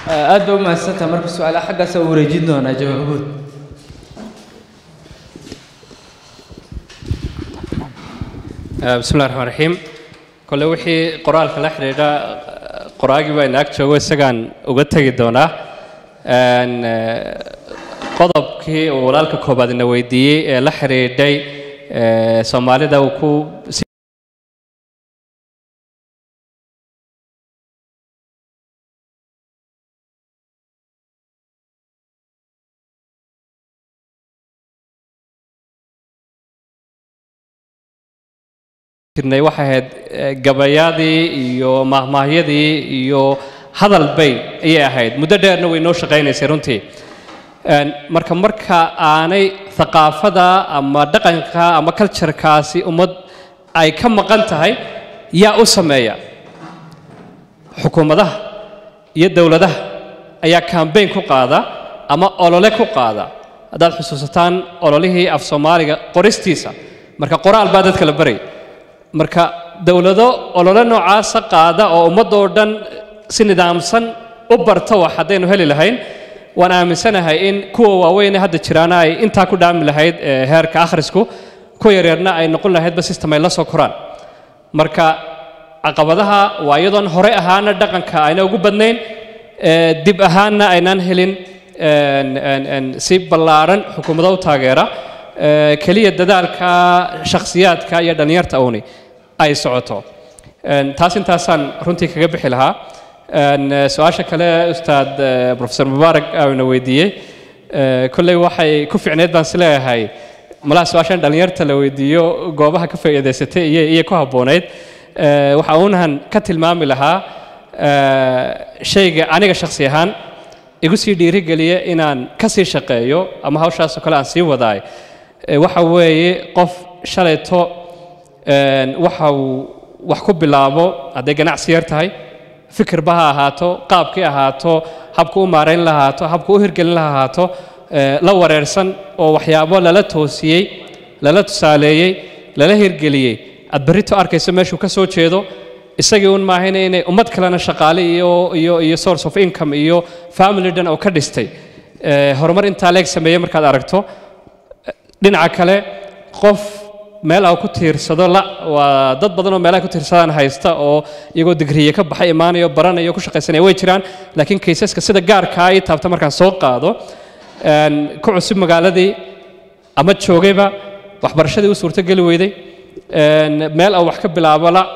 aad baa u mahadsantaha marka su-aalaha xaggaasa u wareejin doonaa jawaabood bismi llahi raxmaan raxiim kole wixii qoraalka la xidhiidha qoraagii baa inaag joogo isagaan uga tegi doonaa Een, eh, qodobkii uu walaalka koobaad ina weydiiyey ee la xidhiidhay eh, soomaalida uu ku si- jirnay waxay ahayd eh, gabayadii iyo mahmaahyadii iyo hadal bay ayay ahayd muddo dheerna way noo shaqaynaysay runtii Een, marka marka aanay thaqaafada ama dhaqanka ama culturekaasi ummad ay ka maqan tahay yaa u sameeya xukuumadaha iyo dowladaha ayaa kambeyn ku qaada ama olole ku qaada haddaad xusuusataan ololihii af soomaaliga qoristiisa marka qoraal baa dadka la baray marka dowlado olole noocaasa qaada oo ummadoo dhan si nidaamsan u barta wax haddaynu heli lahayn waan aaminsanahay in kuwa waaweyn ee hadda jiraana ay intaa ku dhaami lahayd eh, heerka akhrisku kuwa yaryarna ay noqon lahaydba system ay la soo koraan marka caqabadaha waa iyadoon hore ahaana dhaqanka ayna ugu badnayn eh, dib ahaanna aynaan helin een, een, een, si ballaaran xukuumado u taageera eh, keliya dadaalka shakhsiyaadka iyo dhallinyarta uuni ay socoto Een, taas intaasaan runtii kaga bixi lahaa Een, eh, su-aasha kale ustaad eh, professor mubaarak aana weydiiyey eh, kolley waxay ku ficneed baan is leeyahay malaha su-aashan dhallinyarta la weydiiyo goobaha ka faa'iidaysatay iyo iyo ku habboonayd Eh, waxa uunahan ka tilmaami lahaa eh, shayga aniga shakhsi ahaan igu sii dhiirigeliya inaan ka sii shaqeeyo ama hawshaasoo kale aan sii wadaay Eh, waxa weeye qof shalayto een, waxa uu wax ku bilaabo hadday ganacsi yar tahay fikirba ha ahaato qaabkii ahaato habku u maarayn lahaato habku u hirgelin lahaato eh, la wareersan oo waxyaabo lala toosiyey lala tusaaleeyey lala hirgeliyey aad berrito arkayso meeshuu ka soo jeedo isagii un maahayna inay ummad kalena shaqaale iyo iyo iyo source of income iyo family dhan oo ka dhistay Eh, horumar intaa leeg sameeyey markaad aragto dhinaca kale qof meel aan ku tiirsado la waa dad badan oo meelaha ku tiirsadaan haysta oo iyagoo digriye ka baxay imaanayo baranayo ku shaqaysanaya way jiraan laakiin kaysaska sida gaarkaa ii taabta markaan soo qaado een, ku cusub magaaladii ama joogayba waxbarashadii u suurtogeli weyday een, meel aan wax ka bilaabo la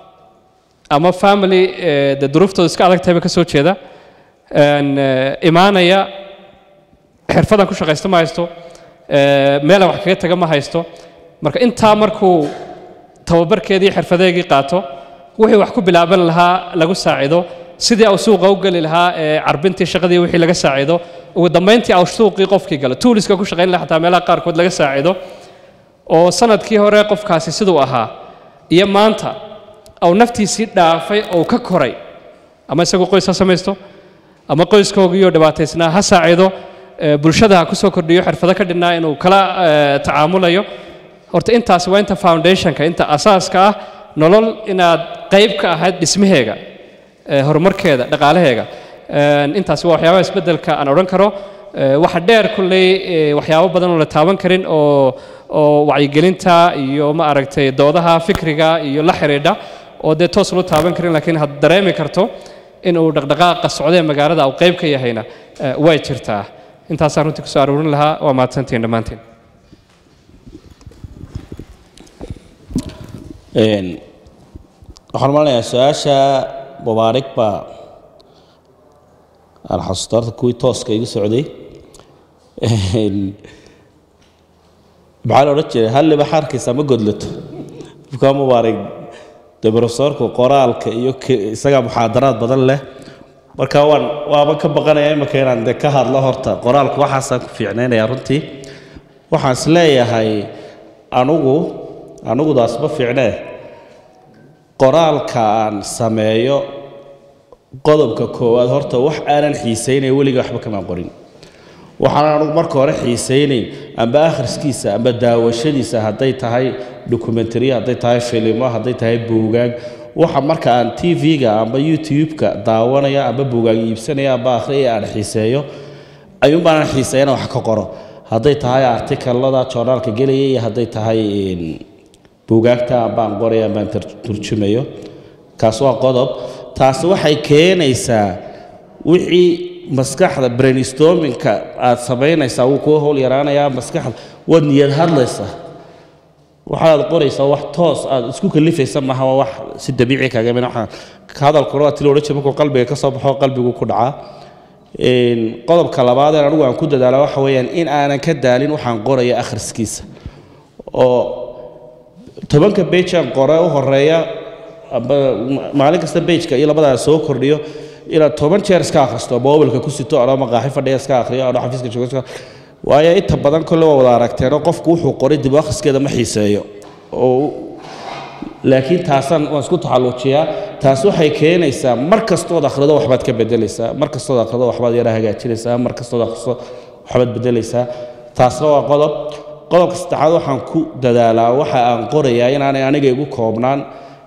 ama family eh, dee duruuftooda iska adag tahayba ka soo jeeda een, eh, imaanaya xirfadan ku shaqaysta ma haysto eh, meelaan wax kaga taga ma haysto marka intaa markuu tababarkeedii xirfadeegii qaato wixii wax ku bilaaban lahaa lagu saacido sidii au suuqa u geli lahaa ee carbintii shaqadii wixii laga saacido ugu dambayntii au suuqii qofkii galo tuuliska ku shaqayn lahaa xataa meelaha qaarkood laga saacido oo sanadkii hore qofkaasi siduu ahaa iyo maanta au naftiisii dhaafay oo ka koray ama isagu qoys ha samaysto ama qoyskoogiioo dhibaataysnaa ha saacido eh, bulshada ha ku soo kordhiyo xirfado ka dhinnaa inuu kala eh, tacaamulayo horta intaasi waa inta foundationka inta asaaska ah nolol inaad qayb ka ahayd dhismaheega eh, horumarkeeda dhaqaalaheega Een, intaasi waa waxyaabaha isbeddelka aan odhan karo Eh, waxa dheer kulley eh, waxyaabo badan oo la taaban karin oo oo wacyigelinta iyo ma aragtay doodaha fikriga iyo la xidhiidha oo dee toos loo taaban karin laakiin had dareemi karto in uu dhaqdhaqaaqa socdee magaalada uu qayb ka yahayna eh, way jirtaa intaasaan runtii kusoo aroorin lahaa waa mahadsantihiin dhammaantiin Een, waxaan malinayaa su-aasha mubaarig baa aan xasuusta horta kuwii tooska igu socday Een, maxaa la odhan jiray halliba xaarkiisa ma godlato bukaa mubaarig dee profesorku qoraalka iyo ke- isagaa muxaadaraad badan leh marka waan waaba ka baqanaya imika inaan de ka hadlo horta qoraalku waxaasaan ku fiicnaynaya runtii waxaan is leeyahay anugu anugudaas ma fiicnee qoraalka aan sameeyo qodobka koowaad horta wax aanan xiisaynay weliga waxba kamaan qorin waxaan anugu marka hore xiisaynayn amba akhriskiisa amba daawashadiisa hadday tahay dokumentariya hadday tahay filimo hadday tahay buugaag waxa marka aan tv-ga amba youtube-ka daawanaya amba bugaag iibsanaya amba akhriyaya aan xiiseeyo ayuun baan xiiseeyana wax ka qoro hadday tahay artikalada joornaalka gelaya iyo hadday tahay een, buugaagta ambaan qoraya ambaan tar- turjumayo kaas waa qodob taasi waxay keenaysaa wixii maskaxda brainstormingka aad samaynaysaa wuu kuu howl yaraanayaa maskaxda waad niyad hadlaysaa waxaad qoraysaa wax toos aad isku kalifaysa maaha waa wax si dabiici kaaga iman waxaa hadalkuna waa ti la odhan jiray markuu qalbiga ka soo baxo qalbigu ku dhacaa Een, qodobka labaad ee anigu aan ku dadaala waxa weeyaan in aanan ka daalin waxaan qoraya akhriskiisa oo tobanka bage aan qore u horeeya amba ma- maalin kasta bageka iyo labadaa soo kordhiyo inaad toban jeer iska akhristo mobilka ku sito anoo maqaaxi fadhiya iska akhriyo anoo xafiiska jooga iska waayo inta badan kolle waa wada aragteenoo qofku wuxuu qoray dib u akhriskeeda ma xiiseeyo oo laakiin taasaan waan isku taxalluujiyaa taas waxay keenaysaa mar kastood akhrido waxbaad ka bedelaysaa mar kastood akhrido waxbaad yara hagaajinaysaa mar kastood akhriso waxbaad bedelaysaa taasna waa qodob qodobka saddexaad waxaan ku dadaalaa waxa aan qorayaa inaanay aniga igu koobnaan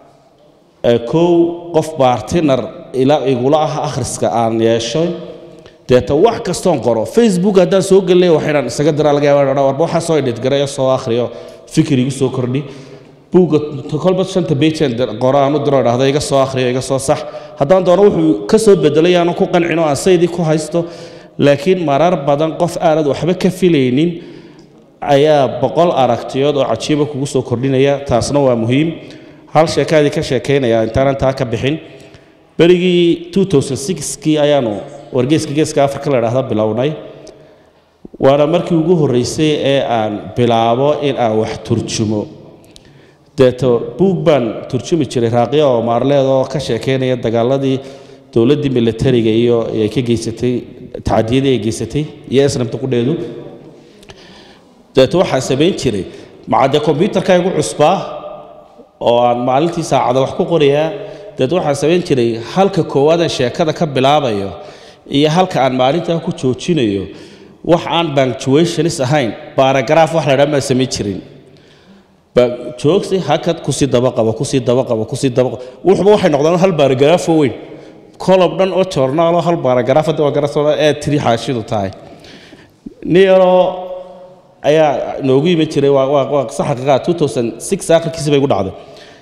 ee kow qof bartiner ila igula ah akhriska aan yeesho deeta wax kastoon qoro facebook haddaan soo gelinayo wax inaan isaga diraa laga yaaba inaan warba waxaa soo edit gareeyo soo akhriyo fikir igu soo kordhi buugga kolba shanta bejaan qoro aan u diro dhahda iga soo akhriyo iga soo sax haddaan doono wuxuu ka soo bedelay aanu ku qancino aan saydii ku haysto laakiin marar badan qof aanad waxba ka filaynin ayaa boqol aragtiyood oo cajiiba kugu soo kordhinaya taasna waa muhiim hal sheekaadii ka sheekaynaya intaanan taa ka bixin berigii 2006kii ayaanu wargeyska geeska afrika la dhahda bilownay waana markii ugu horreysay ee aan bilaabo in aan wax turjumo deeto buug baan turjumi jiray raaqiya oo maarleed oo ka sheekaynaya dagaaladii dowladdii militariga iyo ay ka geysatay tacadiyadii ay geysatay iyo islamta qudheedu deeto waxaan samayn jiray macadde kombyutarka igu cusbaa oo aan maalintii saacada wax ku qorayaa deet waxaan samayn jiray halka koowaadaan sheekada ka bilaabayo iyo halka aan maalintaa ku joojinayo wax aan punctuationis ahayn baaragaraaf wax la dhaa maan samayn jirin ba joogsi hakad kusii daba qabo kusii daba qabo kusii daba qabo wuxuba waxay noqdaan hal baaragaraaf oo weyn kolob dhan oo joornaal oo hal baaragaraaf hadda waa garasoo ee tiri xaashidu tahay nin yaroo ayaa noogu iman jiray waa waa waa saxaqiiqa 2006 akhirkiisa bay gu dhacday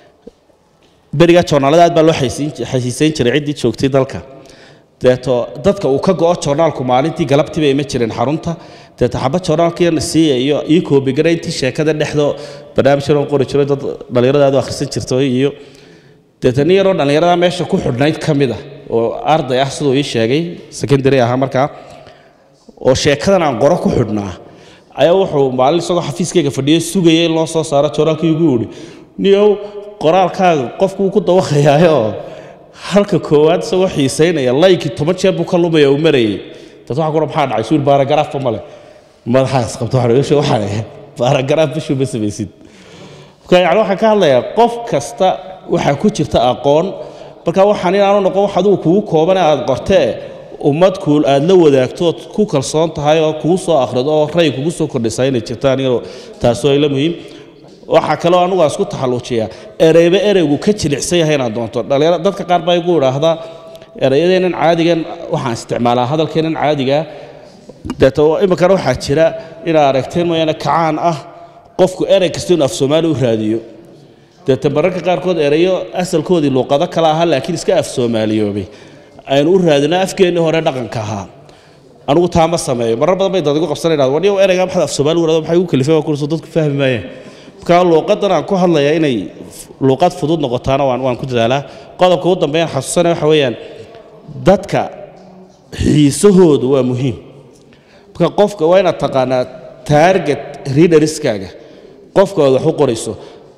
berigaa joornaalada aad baa loo xaysiin xaysiisayn jiray ciddii joogtay dalka deeto dadka uu ka go'o joornaalku maalintii galabtii bay iman jireen xarunta deeto xaba joornaalkiina siiya iyo ii koobigara intii sheekada dhexdo barnaamij yaroo qori jiray dad dhallinyarada aad u akhrisan jirto iyo deeto nin yaroo dhallinyarada meesha ku xidhnayd ka mid ah oo arday ah siduu ii sheegay secondary ahaa markaa oo sheekadan aan qoro ku xidhnaa ayaa wuxuu maalin isagoo xafiiskayga fadhiyay sugayay in loo soo saaro joornaalkii igu yidhi niyow qoraalkaaga qofku wuu ku dawaqayaayoo halka koowaad isagoo xiisaynaya laykii toban jeer buu ka lumaya uu marayay dad waxa kura maxaa dhacay suul baaragaraafba male madaxaas qabto waxaan ogashay waxaan ahay baaragaraaf bishuu ma samaysid marka yani waxaan ka hadlayaa qof kasta waxaa ku jirta aqoon marka waxaan inaanu noqon wax adigu kugu kooban ee aad qortee ummad kuul aad la wadaagto ood ku kalsoon tahay oo kugu soo akhrido oo ray kugu soo kordhisaa inay jirtaan iyadoo taasoo ila muhiim waxaa kaloo anugu aan isku taxalluujiyaa ereyba ereygu ka jilicsan yahay inaad doonto dhalinyaro dadka qaar baa igu idhaahdaa ereyadeenan caadigan waxaan isticmaalaa hadalkeenan caadiga deeto iminkana waxaa jira inaad aragteen mooyaane kacaan ah qofku erey kasta inuu af soomaali u raadiyo deeta mararka qaarkood ereyo asalkoodii luuqado kale ahaa laakiin iska af soomaaliyoobay aynu u raadino afkeennii hore dhaqanka ahaa anigu taa ma sameeyo marar badan bay dad igu qabsanayaan waniyo ereyga maxaad af soomaali warado maxay ugu kalifeen waa kurso dadku fahmi maayeen marka luuqadan aan ku hadlayaa inay luuqad fudud noqotaana waan waan ku dadaalaa qodobka ugu dambeeyaan xasuusanaya waxa weeyaan dadka xiisahoodu waa muhiim marka qofka waa inaad taqaanaa target readeriskaaga qofka aad wax u qorayso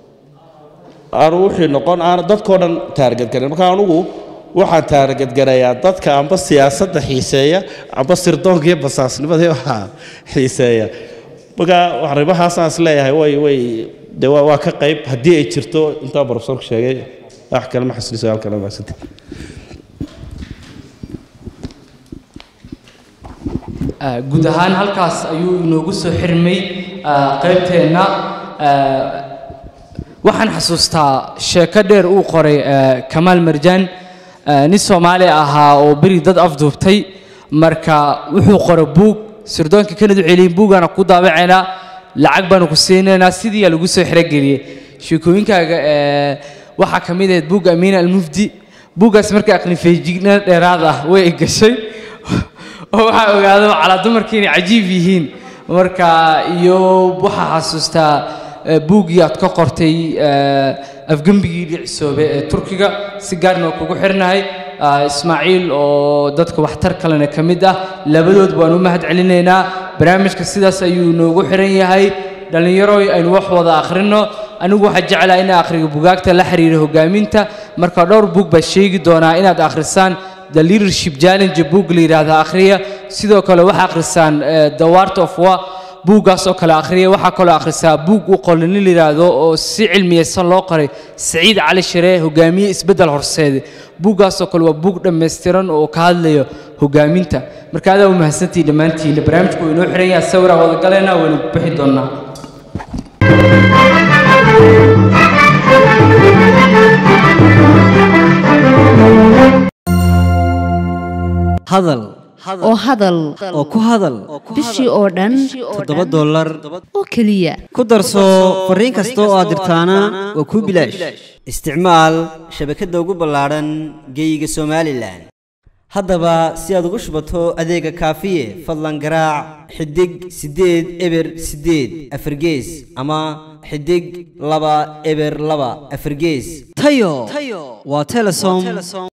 aanu wixii noqon aan dadkoo dhan taarget garan marka anugu waxaan taarget garayaa dadka amba siyaasadda xiiseeya amba sirdoonka iyo basaasnimada waxaa xiiseeya marka arrimahaasaan is leeyahay way way de waa waa ka qayb haddii ay jirto intaa profesorku sheegay wax kale ma xasiliso halkana maasante guud ahaan halkaas ayuu inoogu soo xirmay qaybteenna waxaan xasuustaa sheeko dheer uu qoray eh, kamaal marjaan eh, nin soomaali ahaa oo beri dad afduubtay marka wuxuu qoray buug sirdoonka kanad u celiyey buugaana ku daabacaynaa lacag baanu ku siinaynaa sidii lagu soo xerogeliyey sheekooyinkaaga eh, waxaa ka mid ahayd buugga amiina almufdi buuggaas marka aqli feejignaan dheeraad ah way gashay oo waxaa ogaada calaa dumarkii inay cajiib yihiin marka iyo waxaa xasuustaa eh, buuggii aad ka qortay eh, afgembigii dhicisoobe ee turkiga si gaarna waa kugu xirnahay ah, ismaaciil oo dadka waxtar kalena ka mid ah labadood baan u mahad celinaynaa barnaamijka sidaas ayuu noogu xiran yahay dhallinyaro aynu wax wada akhrino anigu waxaa jeclaa inaan akhriyo bugaagta la xiriira hogaaminta marka dhowr buug baa sheegi doonaa inaad akhrisaan the leadership challenge book la yidhaahda akhriya sidoo kale waxaa akhrisaan eh, the wart of war buuggaas oo kale akhriya waxaa kaloo akhrisaa buug u qoran nin la yidhaahdo oo si cilmiyeysan loo qoray saciid cali shire hogaamiye isbeddel horseede buuggaas oo kale waa buug dhammaystiran oo ka hadlayo hogaaminta marka adaa u mahadsantihi dhammaantiina barnaamijku waa inoo xiran yahay sawiraan wada galaynaa waynu bixi doonnaa hadal oo hadal oo ku hadal bishii oo dhan toddoba dollar oo keliya ku darso fariin kasta oo aad dirtaana waa kuu bilaash isticmaal shabakadda ugu ballaadhan geeyiga somalilan haddaba si aad ugu shubato adeega kaafiye fadlan garaac xidig siddeed eber siddeed afargees ama xidig laba eber laba afargees tayo waa telesom